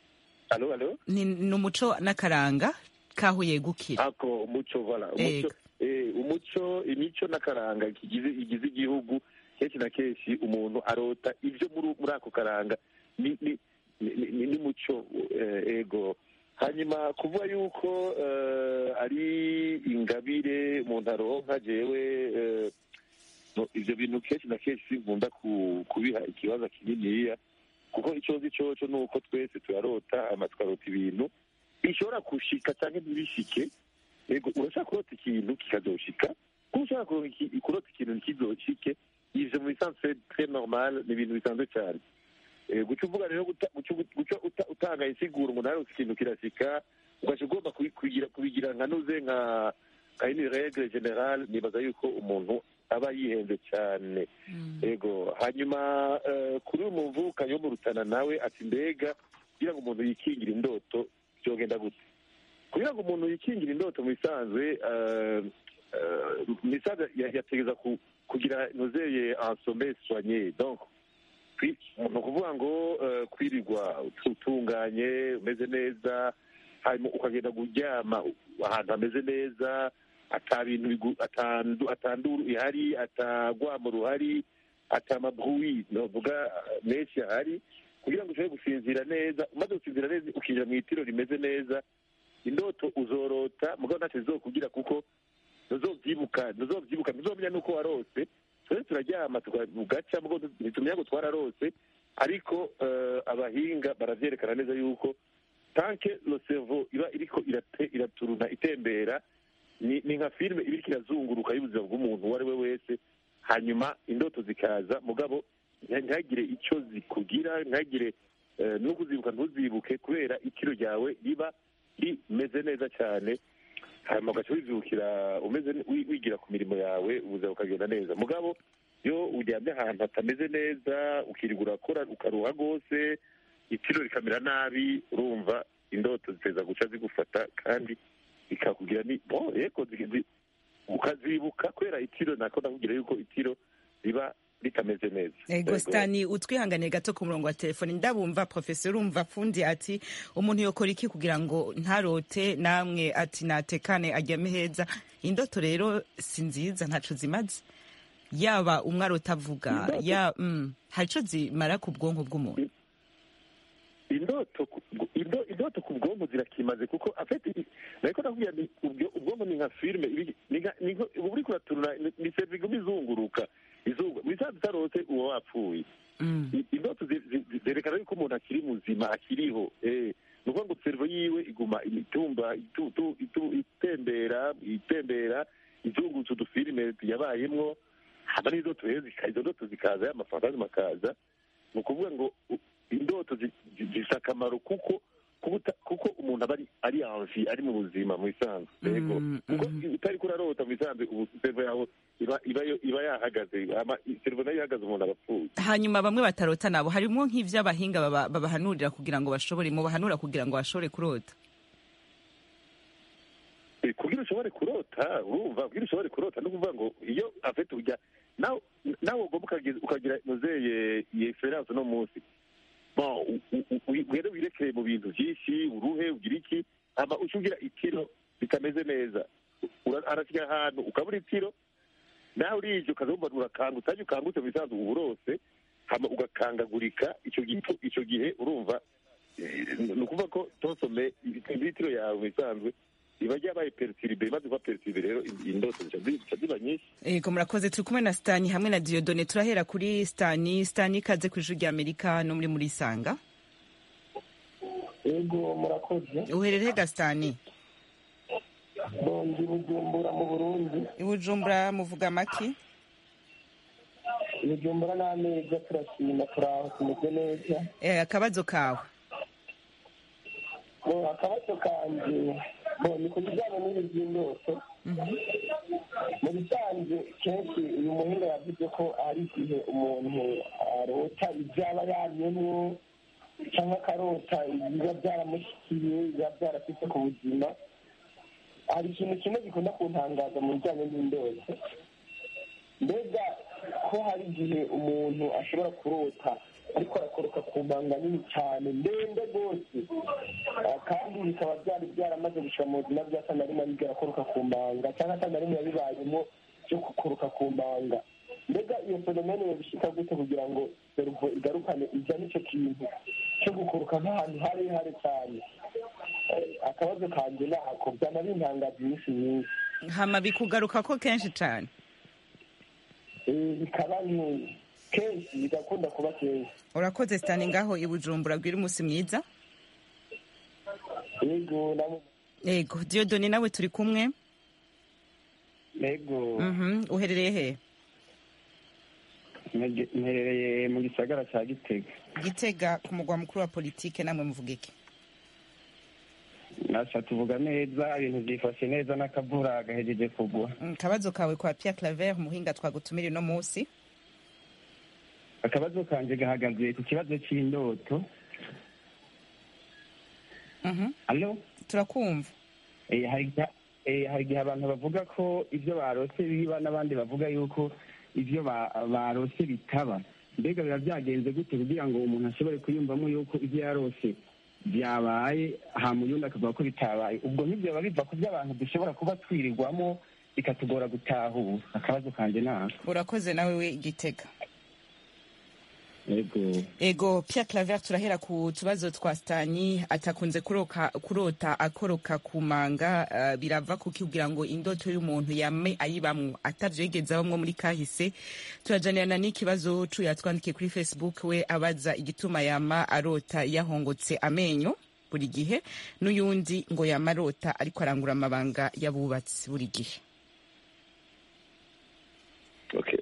alo alo ni ni umuco n'akaranga kaho yegukira ako umuco voilà umuco eh, umuco imico n'akaranga kigize igize igihugu kenshi na kenshi umuntu arota ibyo muri muri ako karanga ni ni ni- ni- ni muco eh, ego hanyuma kuvuga yuko eh, ari ingabire umuntu aronka jewe eh, no, ivyo bintu kenshi na kenshi sinkunda ku- kubiha ikibazo kininiya kuko icyo nzi coco ni uko twese turarota hanyuma tukarota ibintu bishobora gushika cyangwa ntibishike yego urashaka kurota ikintu kikazoshika kuko ushaka kuronka iki- kurota ikintu ntikizoshike ivyo mu bisanzwe tre normal ni ibintu bisanzwe cyane Eh, guca uvuga rero guta- guca guca uta- utanga insiguro ngo narose ikintu kirashika ugaca ugomba kubi- kubigira kubigira nka nuze nka nka ini regle general nibaza yuko umuntu aba yihenze cyane yego hanyuma eh, kuri uyu muvukanyi wo mu rutana nawe ati mbega kugira ngo umuntu yikingire indoto byogenda gute kugira ngo umuntu yikingire indoto mu bisanzwe eh, eh, mu bisanzwe ya- yategeza ku- kugira nozeye ansome soigné donc kwi- ni ukuvuga ngo eh, kwirirwa utunganye umeze neza hanyuma ukagenda kuryama ahantu hameze neza ata bintu bigu- atandu- atanduru ihari atagwamo ruhari atamabruwi novuga menshi ahari kugira ngo ushobore gusinzira neza umaze gusinzira neza ukinjira mu itiro rimeze neza indoto uzorota mugabo ntacyo zizokubwira kuko ntuzovyibuka ntuzovyibuka ntuzomenya nuko warose twese turaryama tugaca mugabo ntitumenya ngo twararose ariko eh, abahinga baravyerekana neza yuko tanke lo cerveau iba iriko irate- iraturuna itembera ni ni nka filime iba iriko irazunguruka y'ubuzima bw'umuntu uwo ari we wese hanyuma indoto zikaza mugabo nta- ntihagire icyo zikugira ntihagire eh, no kuzibuka ntuzibuke kubera itiro ryawe riba rimeze neza cyane hanyuma ugaca wizibukira umeze ne- wi- wigira ku mirimo yawe ubuzima bukagenda neza mugabo iyo uryamye ahantu hatameze neza ukirirwa urakora ukaruha rwose itiro rikamera nabi urumva indoto ziteza guca zigufata kandi bikakugira ni bo yego zi- zi- ukazibuka kubera itiro nako nakubwira yuko itiro riba ritameze neza ego Yego. stani utwihangane gato ku murongo wa telefone ndabumva professor urumva fundi ati umuntu yokora iki kugira ngo ntarote namwe ati natekane aryame heza indoto rero si nziza ntaco zimaze yaba umwe arota avuga Indoto- ya mm, hari ico zimara ku bwonko bw'umuntu indoto ku- indo- indoto ku bwonko zirakimaze kuko afite nariko nakubwira ni ubwo- ubwonko ni nka filime ibi- ni nka- ni nko- uba uriko uraturura ni- ni serivisi iguma izunguruka izungu wisanze utarose uba wapfuye Mm. I- indoto zi- zi- zi- zerekana yuko umuntu akiri muzima akiriho eh ni ukuvuga ngo servo yiwe iguma itumba itu- tu- itu- itembera itembera izungutse udufilime yabayemwo haba n'indoto rero zika- izo ndoto zikaza y'amafantazi makaza ni ukuvuga ngo u- indoto zi- zi- zifite akamaro kuko kuko uta- kuko umuntu aba ari ari anvi ari mu buzima mu bisanzwe yego Mm, kuko mm. utari kurarota mu bisanzwe ubu servo yawe iba iba yo- iba yahagaze ama- servo nayo ihagaze umuntu aba apfuye hanyuma bamwe batarota nabo harimo nk'ivy'abahinga baba- babahanurira kugira ngo bashobore mu bahanura kugira ngo bashobore kurota Eh, kugira ushobore kurota urumva kugira ushobore kurota no kuvuga ngo iyo afite ujya nawe nawe ugomba ukagira- ukagira nozeye iyi experience no munsi bon u- u- u- rero wirekeye mu bintu byinshi uruhe ugira iki hama uca ugira itiro bitameze neza Ura- arashyira ahantu ukabura itiro nawe urije ukazumva urakanga utajya ukangutse mu bisanzwe uba urose hama ugakangagurika icyo gihe icyo gihe urumva eh, ni ukuvuga ko tonsome ibitiro yawe mu bisanzwe iba ryabaye peritiribe imaze kuba peritiribe rero indoto zica zi- zica ziba nyinshi ego murakoze turi kumwe na stani hamwe na diodone turahera kuri stani stani ikaze ku ijuru rya amerika no muri muri sanga yego murakoze uherereye ga stani bondi bujumbura mu burundi i bujumbura muvuga amaki bujumbura n'ameza turashima turaho tumeze neza Eh, akabazo kawe bo akabazo kanje bo ni ku bijyanye n'ibi by'indoto mu bisanzwe kenshi uyu muhinga yavuze ko hari igihe umuntu arota ibyo aba yanyemwo cyangwa akarota ibiba byaramushyikiye biba byarafite ku buzima hari ikintu kimwe gikunda kuntangaza mu bijyanye n'indoto mbega ko hari igihe umuntu ashobora kurota ariko arakoroka ku manga nini cyane ndende rwose Ah, kandi bikaba byari byaramaze gushira mu buzima bwe asa na rimwe aribwo arakoroka ku manga cyangwa asa na rimwe yabibayemo byo gukoroka ku manga mbega iyo fenomene yabishika gute kugira ngo seruvo igarukane ijya n'icyo kintu cyo gukoroka nk'ahantu harehare cyane Eh, akabazo kanjye nako byaba bintangaza iminsi myinshi hama bikugaruka ko kenshi cyane Eh, bikaba ni kenshi bigakunda kuba kenshi urakoze sitani ngaho i bujumbura bwira umunsi mwiza yego namo yego diyodoni nawe turi kumwe yego Mhm, uherereye he mperereye mu gisagara cya gitega gitega ku mugwa mukuru wa politike namwe muvuga iki nasha tuvuga neza ibintu byifashe neza n'akavura gahejeje kugwa Mm, akabazo kawe kwa Pierre Claver umuhinga twagutumira uno munsi akabazo kanje gahagaze ku kibazo cy'indoto Mhm, alo turakumva Eh, hari igihe- eh, hari igihe abantu bavuga ko ibyo barose biba n'abandi bavuga yuko ibyo ba- barose bitaba mbega biba byagenze gute kugira ngo umuntu ashobore kuyumvamo yuko ibyo yarose byabaye hama uyundi akavuga ko bitabaye ubwo ntibyoba biva ku byo abantu dushobora kuba twirirwamo bikatugora gutahura akabazo kanje nako urakoze nawe we gitega yego ego Pierre Claver turahera ku tubazo twa Stani atakunze kuroka kurota akoroka ku manga uh, birava kuki kugira ngo indoto y'umuntu yame ayibamwo atavyo yigeze abamwo muri kahise turajanirana n'ikibazo cu yatwandikiye kuri Facebook we abaza igituma yama arota yahongotse amenyo buri gihe n'uyundi ngo yama arota ariko arangura amabanga y'abubatsi buri gihe okay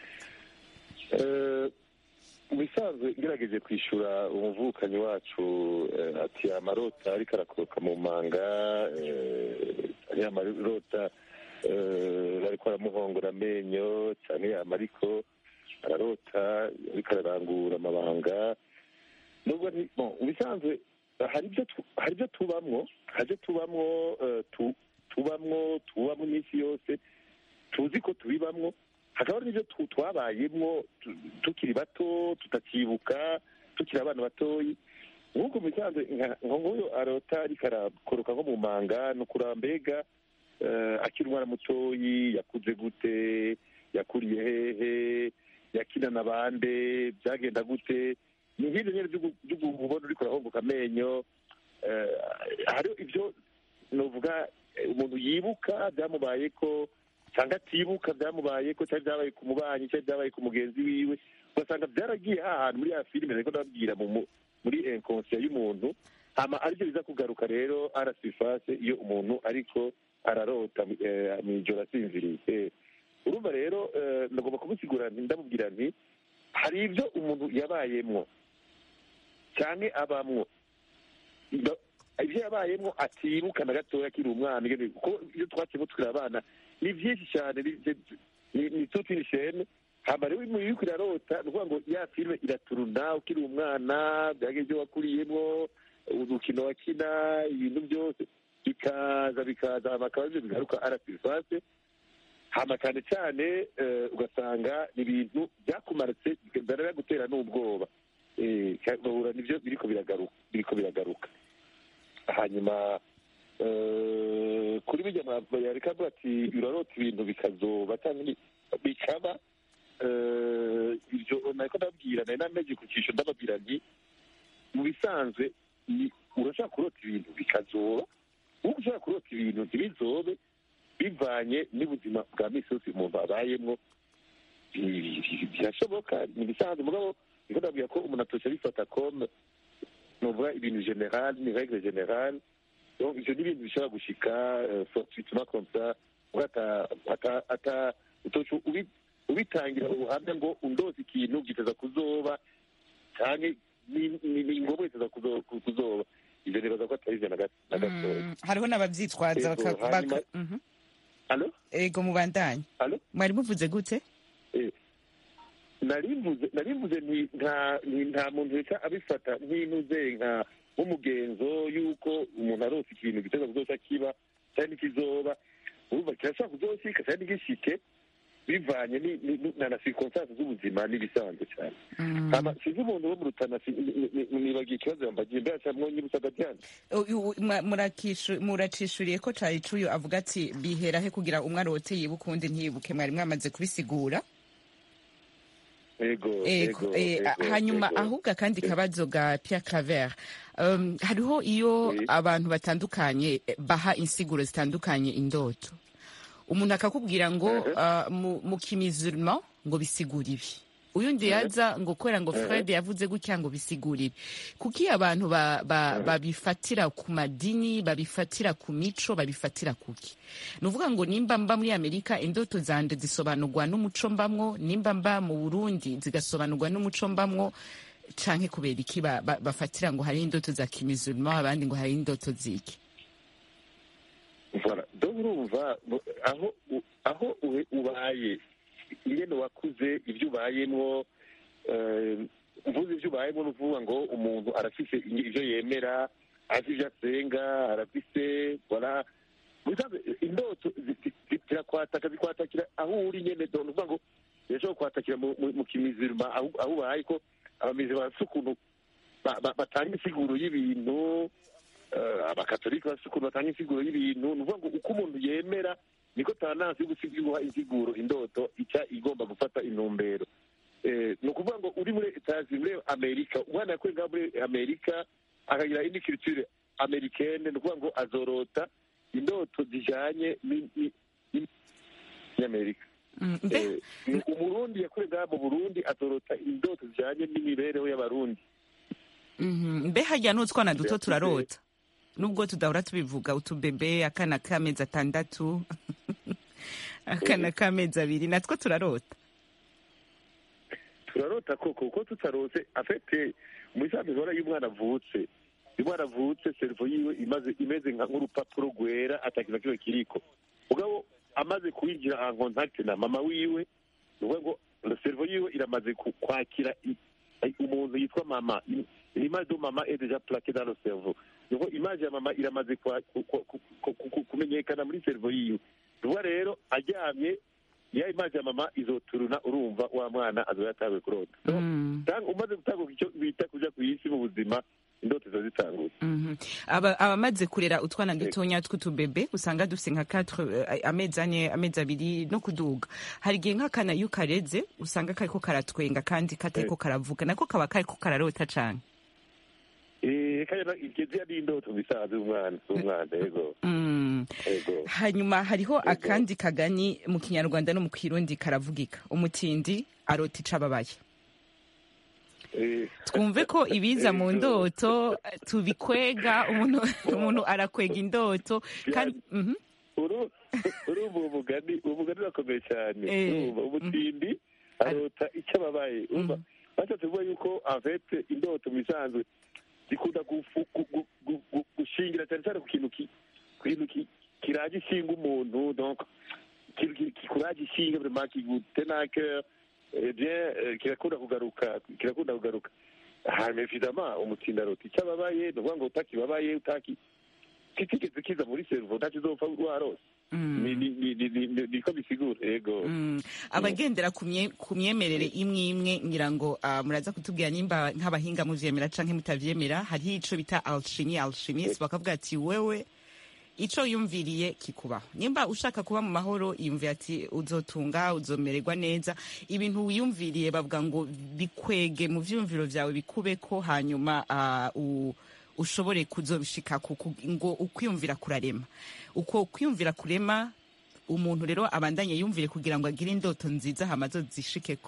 Eh, mu bisanzwe ngerageje kwishyura umuvukanyi wacu eh, ati amarota ariko arakoroka mu manga eh, ari amarota eh, ariko aramuhongora amenyo cyane yama ariko ararota ariko ararangura amabanga nubwo nti- bon, mu bisanzwe hari ibyo tu- hari ibyo tubamwo hari ibyo tubamwo eh, tu- tubamwo tubamwo iminsi yose tuzi ko tubibamwo hakaba n'ibyo tu- twabayemwo tu- tukiri bato tutakibuka tukiri abana batoyi nk'uko bisanzwe nka nka nk'uyu arota ariko arakoroka nko mu manga ni ukuraba mbega eh, akiri umwana mutoyi yakuze gute yakuriye hehe yakinana bande byagenda gute ni nk'ibyo nyine byo gu- byo kubona uriko urahongoka amenyo eh, hariho ibyo novuga eh, umuntu yibuka byamubaye ko cyangwa atibuka byamubaye ko cyari byabaye ku mubanyi cyari byabaye ku mugenzi wiwe ugasanga byaragiye hahantu muri ya filime ariko ndababwira mu mu- muri inkonsiya y'umuntu hama aribyo biza kugaruka rero arasifase iyo umuntu ariko ararota eh, mw'ijoro asinziriye Eh, urumva rero eh, ndagomba kumusigura nti ndamubwira nti hari ibyo umuntu yabayemwo cyane abamwo Ndo- ibyo yabayemwo atibuka na gatoya akiri umwana ingene- kuko iyo twakiyemo tukiri abana ni byinshi cyane ni- ni- ni tuti ni shene hama rero iyo uriko irarota ni ukuvuga ngo ya filime iraturuna ukiri umwana byage ibyo wakuriyemwo urukino wakina ibintu byose bikaza bikaza hama akaba aribyo bigaruka arasirifase hama cyane cyane eh, ugasanga ni ibintu byakumaritse bigaragara gutera n'ubwoba Eh, ugahura nibyo biriko biragaruka biriko biragaruka hanyuma eh, kuri bijya yareka avuga ati urarota ibintu bikazoba cyangwa ni- bikaba eh, ibyo nariko ndabwira nari nameje ku cyisho ndababwira nti mu bisanzwe ni urashaka kurota ibintu bikazoba nk'uko ushobora kurota ibintu ntibizobe bivanye n'ubuzima bwa misi yose umuntu abayemwo bi- bi- bi- birashoboka ni ibisanzwe mugabo niko ndabwira ko umuntu atosha abifata comme nuvuga ibintu general ni règle générale donc ivyo ni ibintu bishobora gushika euh, fortuitement comme ça uga ata ata ata utoca ubi- ubitangira ubuhamya ngo undoze ikintu giteza kuzoba canke ni- ni ni ngombwa giteza kuzo- kuzoba ivyo nibaza ko atari ivyo na gato- na gatoya Mm, hariho n'abavyitwaza Ego, baka- hanyuma- baka- Mhm. alo ego mubandanye alo mwari muvuze gute Eh, narimvuze narimvuze nti nta nti nta muntu wese abifata nk'inuze nka nk'umugenzo y'uko umuntu arose ikintu giteza kuzoca kiba cyangwa n'ikizoba urumva kirashobora kuzoshika cyangwa ntigishike bivanye bivanye ni- ni- ni- na na circonstance z'ubuzima n'ibisanzwe cyane Mm. hama sinzi umuntu wo mu rutana si- ni- ni- ni- nibagiye ikibazo yambagiye mbere cyangwa mwonyibutsa agatyana Uyu- u- mwa- murakishu- muracishuriye ko cari cuyo avuga ati bihera he kugira umwe arote yibuke uwundi ntiyibuke mwari mwamaze kubisigura ego Ego, ego eh, ego, hanyuma ego. ahubwo akandi kabazo ga Pierre Claver um, hariho iyo Oui. abantu batandukanye eh, baha insiguro zitandukanye indoto umuntu akakubwira ngo uh, mu, mu kimizurma ngo bisigura ibi uyundi yaza ngo kubera ngo Fred yavuze gutya ngo bisigura ibi kuki abantu ba, ba, babifatira ku madini babifatira ku mico babifatira kuki ni ukuvuga ngo nimba mba muri amerika indoto zanje zisobanurwa n'umuco mbamwo nimba mba mu burundi zigasobanurwa n'umuco mbamwo canke kubera iki ba- ba- bafatira ngo hari indoto za kimizurma abandi ngo hari indoto ziki Voilà. donc urumva bu- aho u- aho uhe- ubaye ingene wakuze ibyo ubayemwo eh, mvuze ibyo ubayemo ni ukuvuga ngo umuntu arafise inge- ivyo yemera azi ivyo asenga arafise voilà Musanze, indoto zi- zi- zi- zirakwataka zikwatakira aho uri nyene do ni ukuvuga ngo zirashobora kwatakira mu- mu mu kimizirima aho aho ubaye ko abamizirima bafise ukuntu ba- ba- batanga insiguro y'ibintu eh, abakatolika bafite ukuntu batanga insiguro y'ibintu ni ukuvuga ngo uko umuntu yemera niko tanansi yo gusiga guha insiguro indoto ica igomba gufata intumbero Eh, ni ukuvuga ngo uri muri etazi muri amerika umwana yakuye ngaho muri amerika akagira indi culture americaine ni ukuvuga ngo azorota indoto zijanye ni- ni- ni- n'amerika Mm, mbe Eh, ni umurundi yakuye ngaho mu burundi azorota indoto zijanye n'imibereho y'abarundi Mhm. mbe harya n'utwana duto Birakuze. turarota nubwo tudahora tubivuga utubebe akana k'amezi atandatu akana k'amezi abiri natwo turarota turarota koko kuko tutarose afite muri za mihora y'umwana avutse iyo umwana avutse servo yiwe imaze imeze nka- nk'urupapuro rwera atakintu na kimwe kiriko mugabo amaze kwinjira en contact na mama wiwe ni ukuvuga ngo servo yiwe iramaze ku- kwakira i- i- umuntu yitwa mama l'image de mama est déjà plaquée dans le cerveau ni ukuvuga image ya mama iramaze kwa- ku- ku- ku- ku- ku- kumenyekana muri servo yiwe ni ukuvuga rero aryamye ya image ya mama izoturuna urumva wa mwana azoba yatawe kurota Mm. Tang- umaze gutanguka icyo bita kuja ku isi mu buzima indoto ziba zitanguye Mhm. Aba- abamaze kurera utwana dutonya tw'utubebe usanga dufite nka 4 amezi ane amezi abiri no kuduga hari igihe nk'akana iyo ukareze usanga kariko karatwenga kandi katariko karavuga nako kaba kariko kararota cane Eh, kaya igeze ari indoto bisanzwe umwana umwana yego Mm. yego hanyuma hariho akandi kagani mu kinyarwanda no mu kirundi karavugika umutindi arota icababaye Eh, twumve ko ibiza mu ndoto tubikwega umuntu umuntu arakwega indoto kandi mhm. uru urumva uwo mugani uwo mugani urakomeye cyane Eh, urumva umutindi arota icyo ababaye urumva bashatse kuvuga yuko avete indoto mu bisanzwe zikunda gufu- gu- gu- gu- gu- gushingira cyane cyane ku kintu ki- ku kintu ki- kiraje ishinga umuntu donc ikintu ki- kikuraje ishinga vraiment kigutenake eh bien eh, kirakunda kugaruka kirakunda kugaruka hanyuma évidemment umutindi arota icyo ababaye ni ukuvuga ngo utakibabaye utaki kitigeze kiza muri servo ntakizopfa warose Mm. ni ni ni ni ni niko bisigura yego Mm. abagendera ku mye- ku myemerere imwe imwe ngira ngo ah, muraza kutubwira nimba nk'abahinga muvyemera canke mutavyemera hariho ico bita alchimie alchimiste bakavuga ati wewe ico yumviriye kikubaho nimba ushaka kuba mu mahoro yumvira ati uzotunga uzomererwa neza ibintu wiyumviriye bavuga ngo bikwege mu vyumviro vyawe bikubeko hanyuma ah, u ushobore kuzobishika ngo ukwiyumvira kurarema uko kwiyumvira kurema umuntu rero abandanye yumvire kugira ngo agire indoto nziza hama zishikeko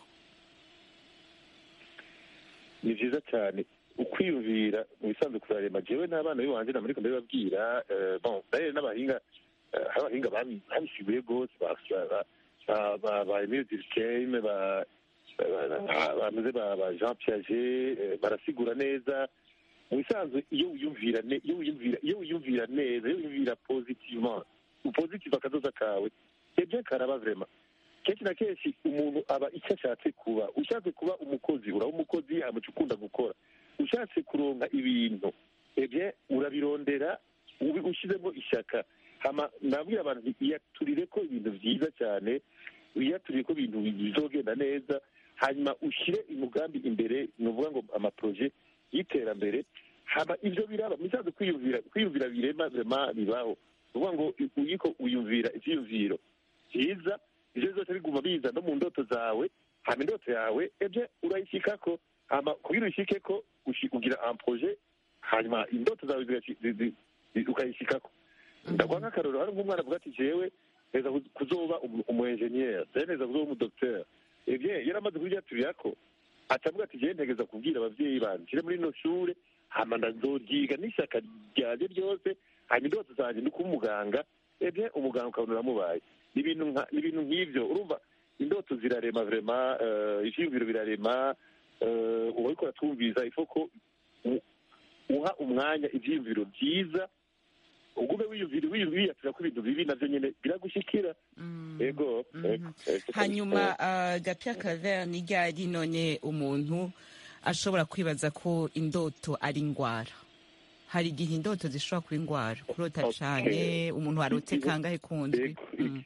ni byiza cyane ukwiyumvira mu bisanzwe kurarema jewe n'abana b'iwanje namuriko ndabibabwira eh, bon d'ailleurs n'abahinga eh, hari abahinga babi- babisiguye rwose ba- ba- ba- ba- ba Emile Durkheim ba- ba- ba- bameze ba ba Jean Piaget eh, barasigura neza mu bisanzwe iyo wiyumvira ne- iyo wiyumvira iyo wiyumvira neza iyo wiyumvira positivement upositive akazoza kawe ebyo karaba vraiment kenshi na kenshi umuntu aba icyo ashatse kuba ushatse kuba umukozi uraba umukozi hanyuma ukunda gukora ushatse kuronka ibintu ebye urabirondera ubi- ushyizemo ishyaka hama nabwira abantu nti iyaturire ko ibintu byiza cyane wiyaturiye ko ibintu bizogenda neza hanyuma ushyire umugambi imbere ni ukuvuga ngo amaproje y'iterambere haba ibyo biraba misanzwe kwiyumvira kwiyumvira birema birema bibaho ni ukuvuga ngo uyiko wiyumvira ibyiyumviro byiza ibyo byose biguma biza no mu ndoto zawe hama indoto yawe ebye urayishyikako hama kugira uyishyike ko ushi- ugira amproje hanyuma indoto zawe zigashi- zi- zi- zi- ukayishyikako ndaguha nk'akarorero hari nk'umwana avuga ati jewe neza kuz- kuzoba umu- umu enjeniyeri jewe neza kuzoba umudogiteri ebye yaramaze kuryaturira ko atavuga ati jewe ntegeza kubwira abavyeyi banje nshyire muri ino shure hama ndazoryiga n'ishyaka ryanje ryose hanyuma indoto zanje ni kuba umuganga ebye umuganga ukabona uramubaye ni ibintu nka- ni ibintu nk'ivyo urumva indoto zirarema vrema uh, ivyiyumviro birarema uh, uba uriko uratwumviza ifo ko u- uha umwanya ivyiyumviro vyiza ugume wiyumvira wiyatira ko ibintu bibi navyo nyene biragushikira ego ego, ego. hanyuma uh, gapia claver ni ryari none umuntu ashobora kwibaza ko indoto ari ingwara hari igihe indoto zishobora kuba ingwara kurota Okay. cane umuntu arote kangahe kundwi Ego, Mm.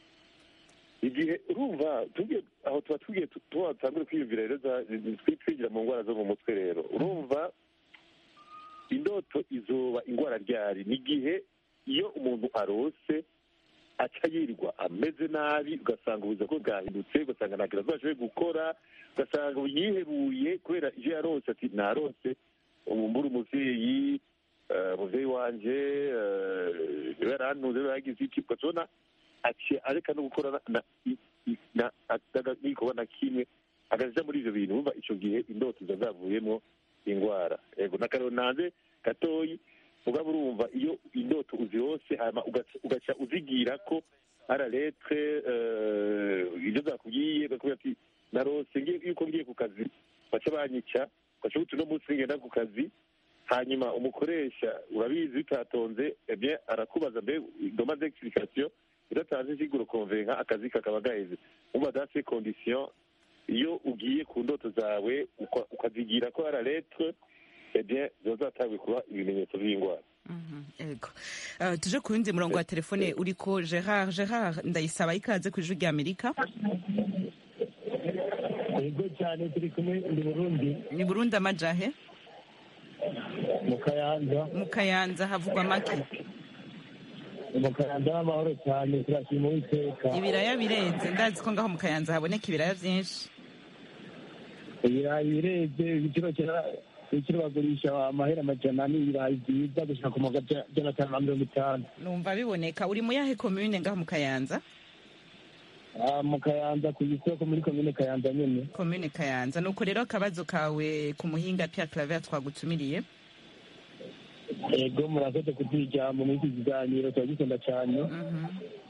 igihe urumva tugiye aho tuba tugiye tu- tuba dutangure kwiyumvira rero za- twi- twigira mu ndwara zo mu mutwe rero urumva indoto izoba indwara ryari ni igihe iyo umuntu arose aca yirirwa ameze nabi ugasanga ubuzima bwe bwahindutse ugasanga nta kintu ashoboye gukora ugasanga yiheruye kubera ivyo yarose ati narose ubu mbura umuvyeyi eh, umuvyeyi wanje eh, niwe yarantuze niwe yagize iki ugatubona aciye areka no gukora na- na- i- i- na- ataga- n'igikorwa na kimwe agaja muri ivyo bintu umva ico gihe indoto ziba zavuyemwo ingwara ego n'akarero nanze gatoyi mugabo urumva iyo indoto uzirose hama ugaca- ugaca uzigira ko ara letre ibyo zakubwiye bakubwira ati narose ngiye yuko ngiye ku kazi baca banyica ugaca uti uno munsi ngenda ku kazi hanyuma umukoresha urabizi bitatonze ebye arakubaza mbe doma d'explication idatanze insiguro konvenka akazi kakaba gaheze umva dans ces conditions iyo ugiye ku ndoto zawe uka- ukazigira ko ara letre ebye ziba zatanguye kuba ibimenyetso by'indwara Mhm, ego Uh, tuje ku yundi murongo wa telefone uriko gerard gerard ndayisaba ikaze ku ijwi rya amerika yego cyane turi kumwe ndi burundi ni burundi amajahe mu kayanza mu kayanza havugwa make mu kayanza n'amahoro cyane turashima uwiteka ibiraya birenze ndazi ko ngaho mu kayanza haboneka ibiraya vyinshi ibirayi birebye igiciro kera ibiciro bagurisha amahera amajana n'ibirayi byiza gushika ku magana atanu na mirongo itanu numva biboneka uri mu yahe komune ngaho mu kayanza Ah, mu kayanza ku isoko muri komine kayanza nyene komune kayanza nuko rero akabazo kawe ku muhinga Pierre Claver twagutumiriye ego murakoze kuduha ijambo muri iki kiganiro turagikunda cyane Mhm.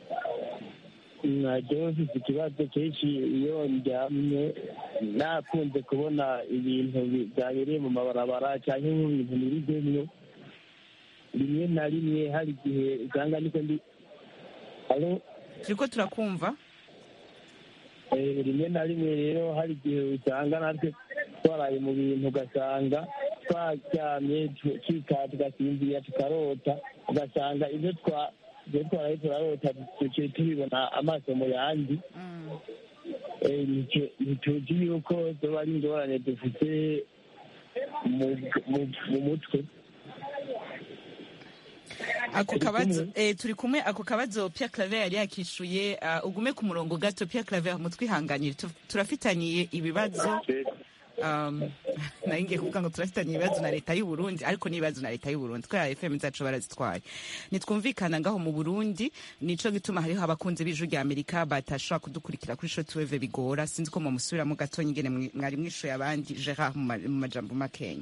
najyewe mfite ikibazo kenshi iyo ndyamye nakunze kubona ibintu bi- byabereye mu mabarabara cyangwa nk'ibintu nirigwemwo rimwe na rimwe hari igihe usanga niko ndi Alo? turiko turakumva Eh, rimwe na rimwe rero hari igihe usanga natwe twaraye mu bintu ugasanga twaryamye tu- tukikata tugasinzira tukarota ugasanga ibyo twa ibyo twaraye turarota duciye tubibona amaso mu yandi Mm. Eh, nicyo- ntituzi yuko zoba ari ingorane dufite mu- mu- mu mutwe ako Turi kabazo kumwe? eh, turi kumwe ako kabazo Pierre Claver yari yakishuye uh, ugume ku murongo gato Pierre Claver mutwihanganire Tu- turafitaniye ibibazo um, nari ngiye kuvuga ngo turafitanye ibibazo na leta y'u Burundi ariko n'ibibazo na leta y'u Burundi kubera FM zacu barazitwaye nitwumvikana ngaho mu Burundi nico gituma hariho abakunzi b'ijwi rya Amerika batashobora kudukurikira kuri shortwave bigora sinzi ko mumusubiramo gato nyingene mwi- mwari mwishuye abandi Gerard mu ma- mu majambo makenya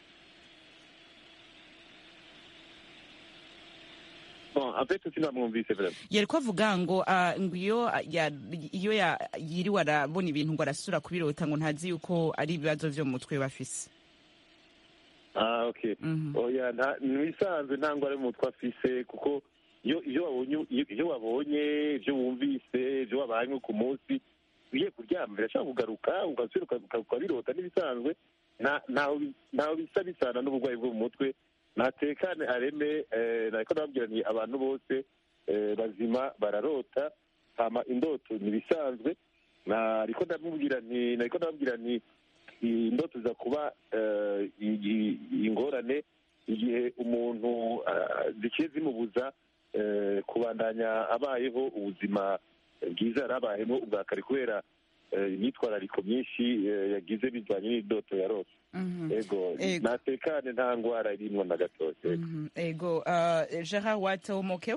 bon en fait sinamwumvise vraiment yariko avuga ngo ah, ngo iyo ah, ya- iyo ya- yiriwe arabona ibintu ngo arasura kubirota ngo ntazi yuko ari ibibazo vyo mu mutwe bafise ah okay Mhm. oya nta nisanzwe nta ngwara mu mutwe afise kuko iyo iyo wabonye iyo- iyo wabonye ibyo wumvise ibyo wabanye ku munsi ugiye kuryama birashobora kugaruka ugasubira uka- uka- ukabirota n'ibisanzwe nta- ntaho bi- ntaho bisa bisana n'uburwayi bwo mu mutwe natekane areme eh, nariko nababwiraniye abantu bose eh, bazima bararota hama indoto ntibisanzwe nariko ndamubwira nti nariko ndamubwira nti indoto ziza kuba eh, igi- ingorane igihe umuntu ah, zikiye zimubuza eh, kubandanya abayeho ubuzima bwiza yari abayemo ubwa kare kubera eh, imyitwarariko myinshi eh, yagize bivanye n'indoto yarose Mhm. ego Ego. natekane nta ngwara irimwo na gatoya ego. Mhm. ego uh, gerard watomokewe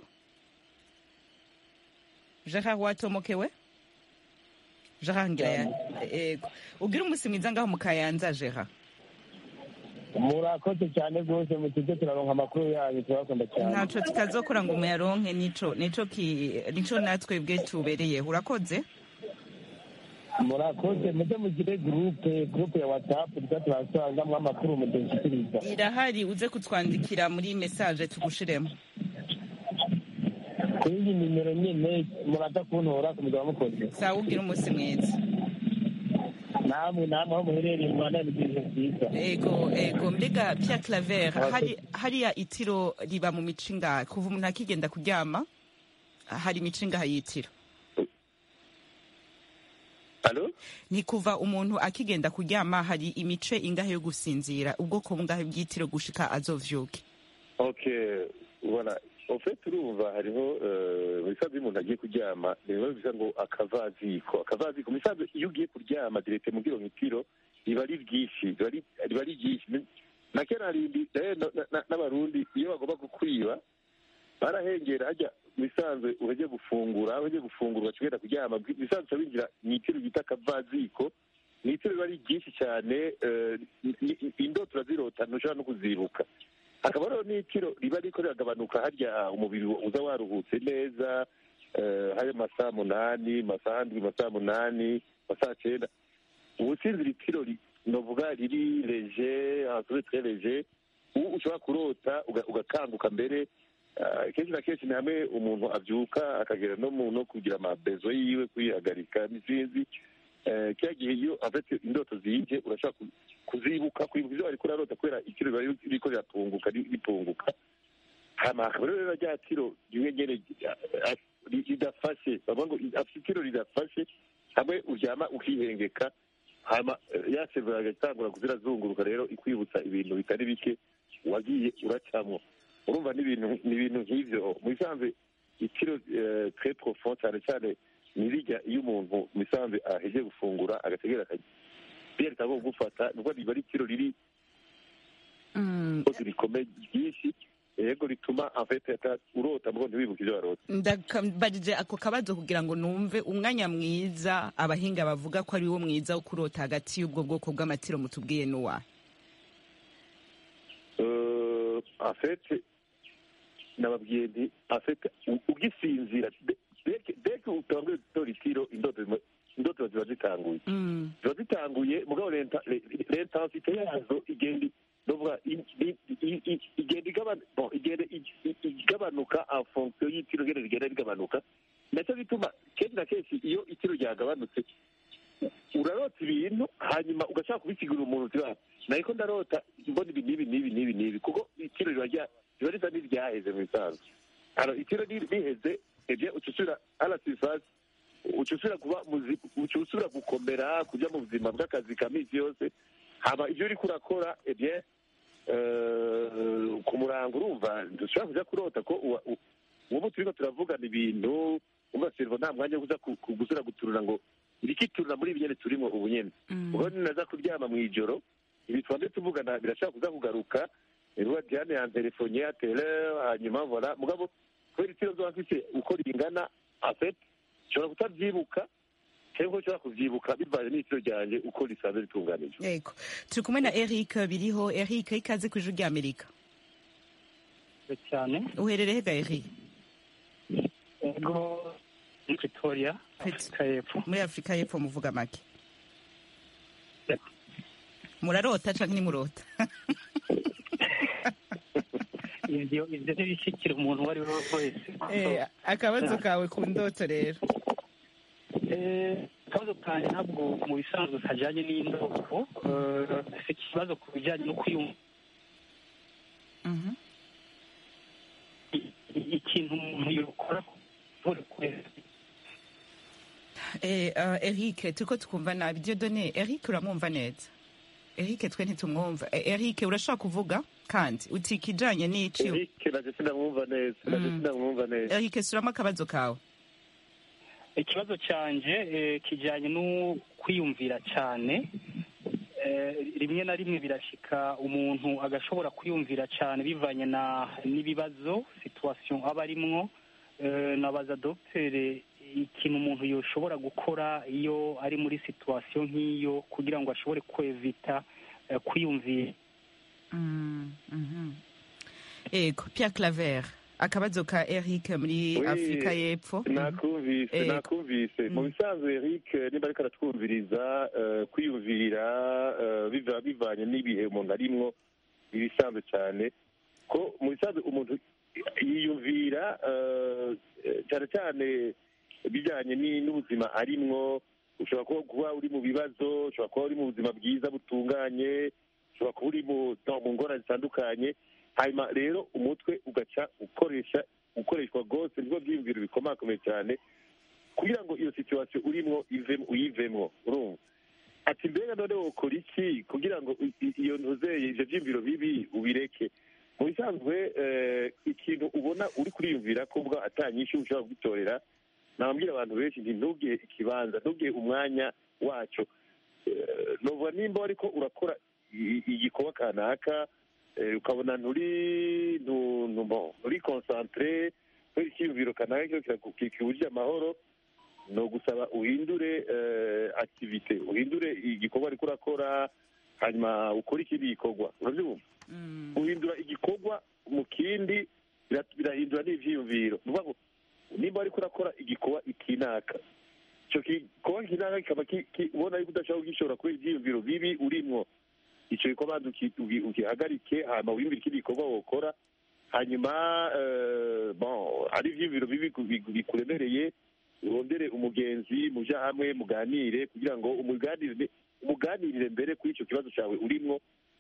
gerard watomokewe gerard ngira ya ego ugira umunsi mwiza ngaho mu kayanza gerard murakoze cyane rwose mutujye turaronka amakuru yanyu turabakunda cyane ntaco tutazokora ngo umuyaronke nico nico ki nico natwebwe tubereyeho urakoze murakoze mujye mugire gurupe gurupe ya watsapu tuza turasangamo amakuru mudushyikiriza irahari uze kutwandikira muri message tugushiremo kuri iyi nimero nyine muraza kuntora ku mugabo mukoze sawa ugira umunsi mwiza namwe namwe aho muherereye mu rwanda n'ibintu byiza ego ego mbega Pierre Claver hari hariya itiro riba mu mico ingahe kuva umuntu akigenda kuryama hari imico ingahe y'itiro Alo? ni kuva umuntu akigenda kuryama hari imice ingahe yo gusinzira ubwoko bungahe bw'itiro gushika azovyuke okay voilà en fait urumva hariho eh, mu bisanzwe iyo umuntu agiye kuryama ni biba bisa ngo akavaziko akavaziko mu bisanzwe iyo ugiye kuryama direte mu bwirongitiro riba ari ryinshi riba ari- riba ari ryinshi na kera harindi eh, na- na- na- n'abarundi iyo bagomba kukwiba barahengera hajya mu bisanzwe uhejye gufungura aho ugiye gufungura ugacugenda kuryama mu bisanzwe uca winjira mu itiro bita akavaziko ni itiro riba ari ryinshi cyane eh, ni- ni- indoto urazirota ntushobora no kuzibuka hakaba hariho n'itiro riba riko riragabanuka harya umubiri uza waruhutse neza eh, hari amasaha munani masaha ndwi masaha munani masaha cyenda ubusinzira itiro ri- novuga riri leje ahantu tre leje ubu ushobora kurota uga- ugakanguka mbere ah, kenshi na kenshi ni hamwe umuntu abyuka akagera no mu no kugira amabezo yiwe kwihagarika n'izindi Eh, kiriya gihe iyo afite indoto ziyije urashobora ku- kuzibuka kwibuka ibyo wariko urarota kubera ikiro riba riko riratunguka ri- ritunguka hama hakaba rero rya tiro rimwe nyene eh, ri- ridafashe bavuga ngo afite itiro ridafashe hamwe uryama ukihengeka hama eh, ya sevura agatangura kuzirazunguruka rero ikwibutsa ibintu bitari bike wagiye uracamwo urumva n'ibintu ni ibintu nk'ivyo mu bisanzwe itiro eh, très profond cyane cyane nirijya iyo umuntu mu bisanzwe aheje gufungura agategera akajya biyereka ko gufata nubwo riba ari itiro riri kozi rikomeye ryinshi yego rituma afete ata urota mubwo ntiwibuke ibyo warota ndakambajije ako kabazo kugira ngo numve umwanya mwiza abahinga bavuga ko ari wo mwiza wo kurota hagati y'ubwo bwoko bw'amatiro mutubwiye n'uwahe Euh, en fait nababwiye nti en fait u- ugisinzira de- deke deke utanguye gutora itiro indoto zima- indoto ziba zitanguye Mm. ziba zitanguye mugabo lenta- le- l'intensité yazo igenda novuga i- i- i- i- igenda igabanu- bon, igenda i- i- igabanuka en fonction y'itiro ngene rigenda rigabanuka nacyo bituma kenshi na kenshi iyo itiro ryagabanutse urarota ibintu hanyuma ugashaka kubisigurira umuntu uti "Ah, nariko ndarota mbona ibi n'ibi n'ibi n'ibi n'ibi kuko itiro riba rya- riba risa n'iryaheze mu bisanzwe alors itiro ri- riheze ebye uca usubira à la surface uca usubira kuba muzi- uca usubira gukomera kuja mu buzima bw'akazi ka misi yose hama ibyo uriko urakora ebye eh, ku murango urumva dushobora kuja kurota ko uwa- u- uwo turiko turavugana ibintu umva servo nta mwanya wo kuza ku- ku- gusubira guturura ngo irikiturura muri ibi nyene turimo ubu nyene ubwo ninaza kuryama mu ijoro ibi twambe tuvugana birashobora kuza kugaruka ruba diane yantelefone ya tele hanyuma vola mugabo kubera itiro zoba mfise uko ringana afet nshobora kutabyibuka cyangwa nshobora kuvyibuka bivanye n'itiro ryanje uko risanzwe ritunganijwe yego turi kumwe na eric biriho eric ikaze ku ijwi ry'amerika cyane uherereye hega eric ego muri pretoria afurika y'epfo muri afurika y'epfo muvuga make murarota canke nimurota ivyo ivyo ntibishikira umuntu uwo ari we wese Eh, akabazo kawe ku ndoto rero Eh, akabazo kanjye ntabwo mu bisanzwe kajyanye n'indoto Eh, si ikibazo ku bijyanye no kwiyumva i- ikintu umuntu yakora buri kwezi Eh, uh, Eric turiko tukumva nabi Dieudonné Eric uramwumva neza Eric twe ntitumwumva Eh, Eric urashobora kuvuga kandi uti ikijanye n'ici Eric naje sinamwumva neza naje Mm. sinamwumva neza Eric suramo akabazo kawe ikibazo cyanjye eh, kijyanye no kwiyumvira cyane Eh, rimwe na rimwe birashika umuntu agashobora kwiyumvira cyane bivanye na n'ibibazo situation aba arimwo Eh, nabaza dogiteri ikintu umuntu yoshobora gukora iyo ari muri situation nk'iyo kugira ngo ashobore kwevita eh, kwiyumvira Mm, mhm. ego Pierre Claver akabazo ka Eric muri Oui, Afrika y'Epfo nakumvise Ego. nakumvise mu Mm. bisanzwe Eric niba ariko aratwumviriza eh, kwiyumvira eh, biva bivanye n'ibihe umuntu arimwo ibisanzwe cyane ko mu bisanzwe umuntu yiyumvira eh, eh, cyane cyane bijyanye ni- n'ubuzima arimwo ushobora kuba kuba uri mu bibazo ushobora kuba uri mu buzima bwiza butunganye ushobora kuba uri mu no, mu ngorane zitandukanye hanyuma rero umutwe ugaca ukoresha ukoreshwa rwose nibwo byiyumviro bikomakomeye cyane kugira ngo iyo situwasiyo urimo ivemo uyivemo urumva ati mbega none wokora iki kugira ngo i- i- iyo ntuzeye ivyo vyiyumviro bibi ubireke mu bisanzwe eh, ikintu ubona uri kuriyumvira ko bwa atanyinshi ushobora kugitorera nababwira abantu benshi nti ntugihe ikibanza ntugihe umwanya waco Eh, novuga nimba wariko urakora i- igikorwa kanaka eh, ukabona nturi ntu- ntu- bon, nturi concentre kubera icyiyumviro kanaka kiba kiraku- kikubujije amahoro ni ugusaba uhindure eh, activite uhindure igikorwa ariko urakora hanyuma ukore ikindi gikorwa urabyumva Mm, guhindura igikorwa mu kindi bira- birahindura n'ivyiyumviro ni ukuvuga ngo nimba ariko urakora igikorwa ikinaka icyo gikorwa kinaka kikaba ki- ki- ubona yuko udashobora kugishobora kubera ivyiyumviro bibi urimwo icyo gikorwa banza uki- ugi- ugihagarike hanyuma wiyumvire ikindi gikorwa wokora hanyuma eh, bon ari ivyiyumviro bibi ku- bi- bikuremereye urondere umugenzi muja hamwe muganire kugira ngo umuganirire umuganirire mbere kuri icyo kibazo cyawe urimwo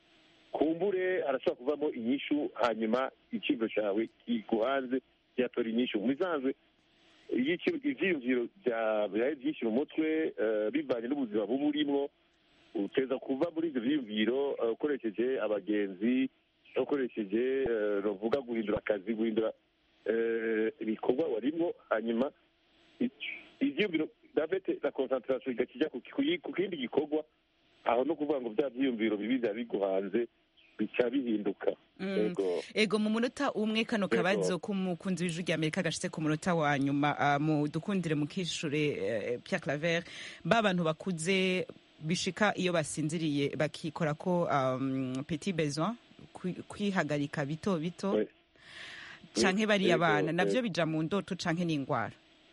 kumbure harashobora kuvamo inyishu hanyuma icyiyumviro cyawe kiguhanze cyatora inyishu mu bisanzwe iyo iki- ivyiyumviro bya- byawe byinshi mu mutwe eh, bivanye n'ubuzima buba urimwo uteza kuva muri ibyo byiyumviro eh, ukoresheje abagenzi ukoresheje eh, ruvuga guhindura akazi guhindura eh, ibikorwa warimwo hanyuma i- ivyiyumviro davete na concentration igakijya ku ku- ku kindi gikorwa aho no kuvuga ngo bya byiyumviro bibi biba biguhanze bica bihinduka Mm. ego ego mu munota umwe kano Ego. kabazo k'umukunzi w'ijwi rya amerika gashitse ku munota wa nyuma ah, mu dukundire mu kishure eh, Pierre Claver ba bantu bakuze bishika iyo basinziriye bakikora ko um, petit besoin kwi- kwihagarika bito bito We- canke bariya Ego, bana navyo ego. bija mu ndoto canke n'ingwara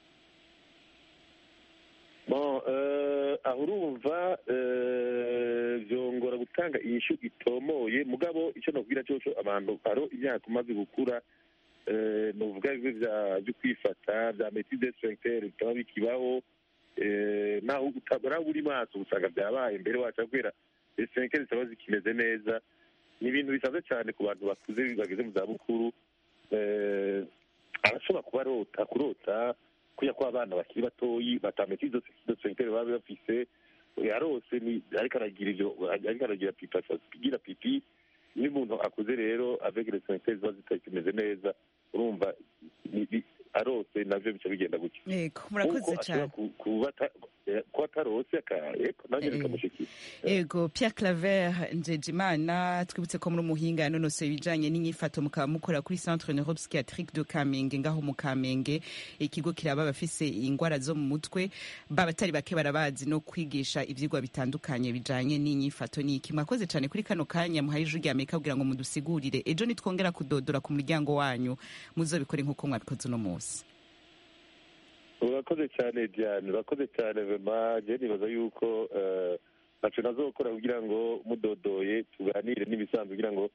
bon eh, aho urumva eh, vyongora gutanga inyishu itomoye mugabo icyo nokubwira cyoco abantu haro imyaka umaze gukura eh, novuga bimwe vya vyo kwifata vya metide sphincter bitaba bikibaho eh, naho utabura uri maso usanga byabaye mbere waca kubera sphincter zitaba zikimeze neza ni ibintu bisanzwe cyane ku bantu bakuze bageze mu zabukuru eh, arashobora kuba arota kurota kuya ko abana bakiri batoyi batamenya izo izo sphincter baba bafise yarose ni ariko aragira ivyo ariko aragira pipi agira pipi iyo umuntu akuze rero avec les sphincter ziba zitakimeze neza urumva ni- ni- arose navyo bica bigenda gutyo ego murakoze Kuko ashobora cyane ku- kuba ata- eh, kuba atarose aka- eko nanjye Eh. bikamushikira ego Pierre Claver Njejimana twibutse ko muri umuhinga yanonosoye ibijanye n'inyifato mukaba mukora kuri Centre Neuropsychiatrique de Kamenge ngaho mu Kamenge ikigo kiraba abafise ingwara zo mu mutwe babatari bake barabazi no kwigisha ivyigwa bitandukanye bijanye n'inyifato n'iki mwakoze cane kuri kano kanya muhaye ijwi rya Amerika kugira ngo mudusigurire ejo nitwongera kudodora ku muryango wanyu muzobikore nk'uko mwabikoze uno munsi urakoze cyane diane urakoze cyane vema je nibaza yuko eh, ntaco nazokora kugira ngo mudodoye tuganire n'ibisanzwe kugira ngo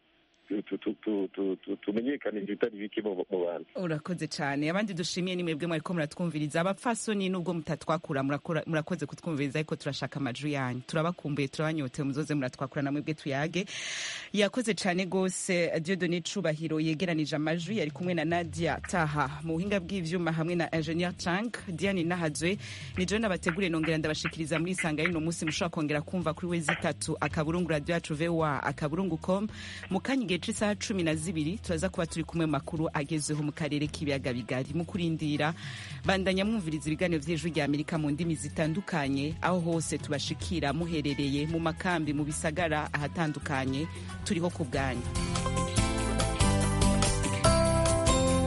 tu- tu- tu- tu- tu- tu- tumenyekanishe ibitari bike mu mu bantu urakoze cyane abandi dushimiye ni mwebwe mwariko muratwumviriza abapfasoni nubwo mutatwakura murakora- murakoze kutwumviriza ariko turashaka amajwi yanyu turabakumbuye turabanyotewe muzoze muratwakura na mwebwe tuyage yakoze cyane rwose diodone cubahiro yegeranije amajwi yari kumwe na nadia taha mu buhinga bw'ivyuma hamwe na ingenieur chang diane nahazwe ni jewe nabateguriye nongera ndabashikiriza muri isanga y'uno munsi mushobora kongera kumva kuri wezi itatu akaburungu radio yacu voa akaburungu com mu kanya igihe c'isaha cumi na zibiri turaza kuba turi kumwe mu makuru agezweho mu karere k'ibiyaga bigari mu kurindira bandanya mwumviriza ibiganiro vy'ijwi rya amerika mu ndimi zitandukanye aho hose tubashikira muherereye mu makambi mu bisagara ahatandukanye turiho ku bwanyu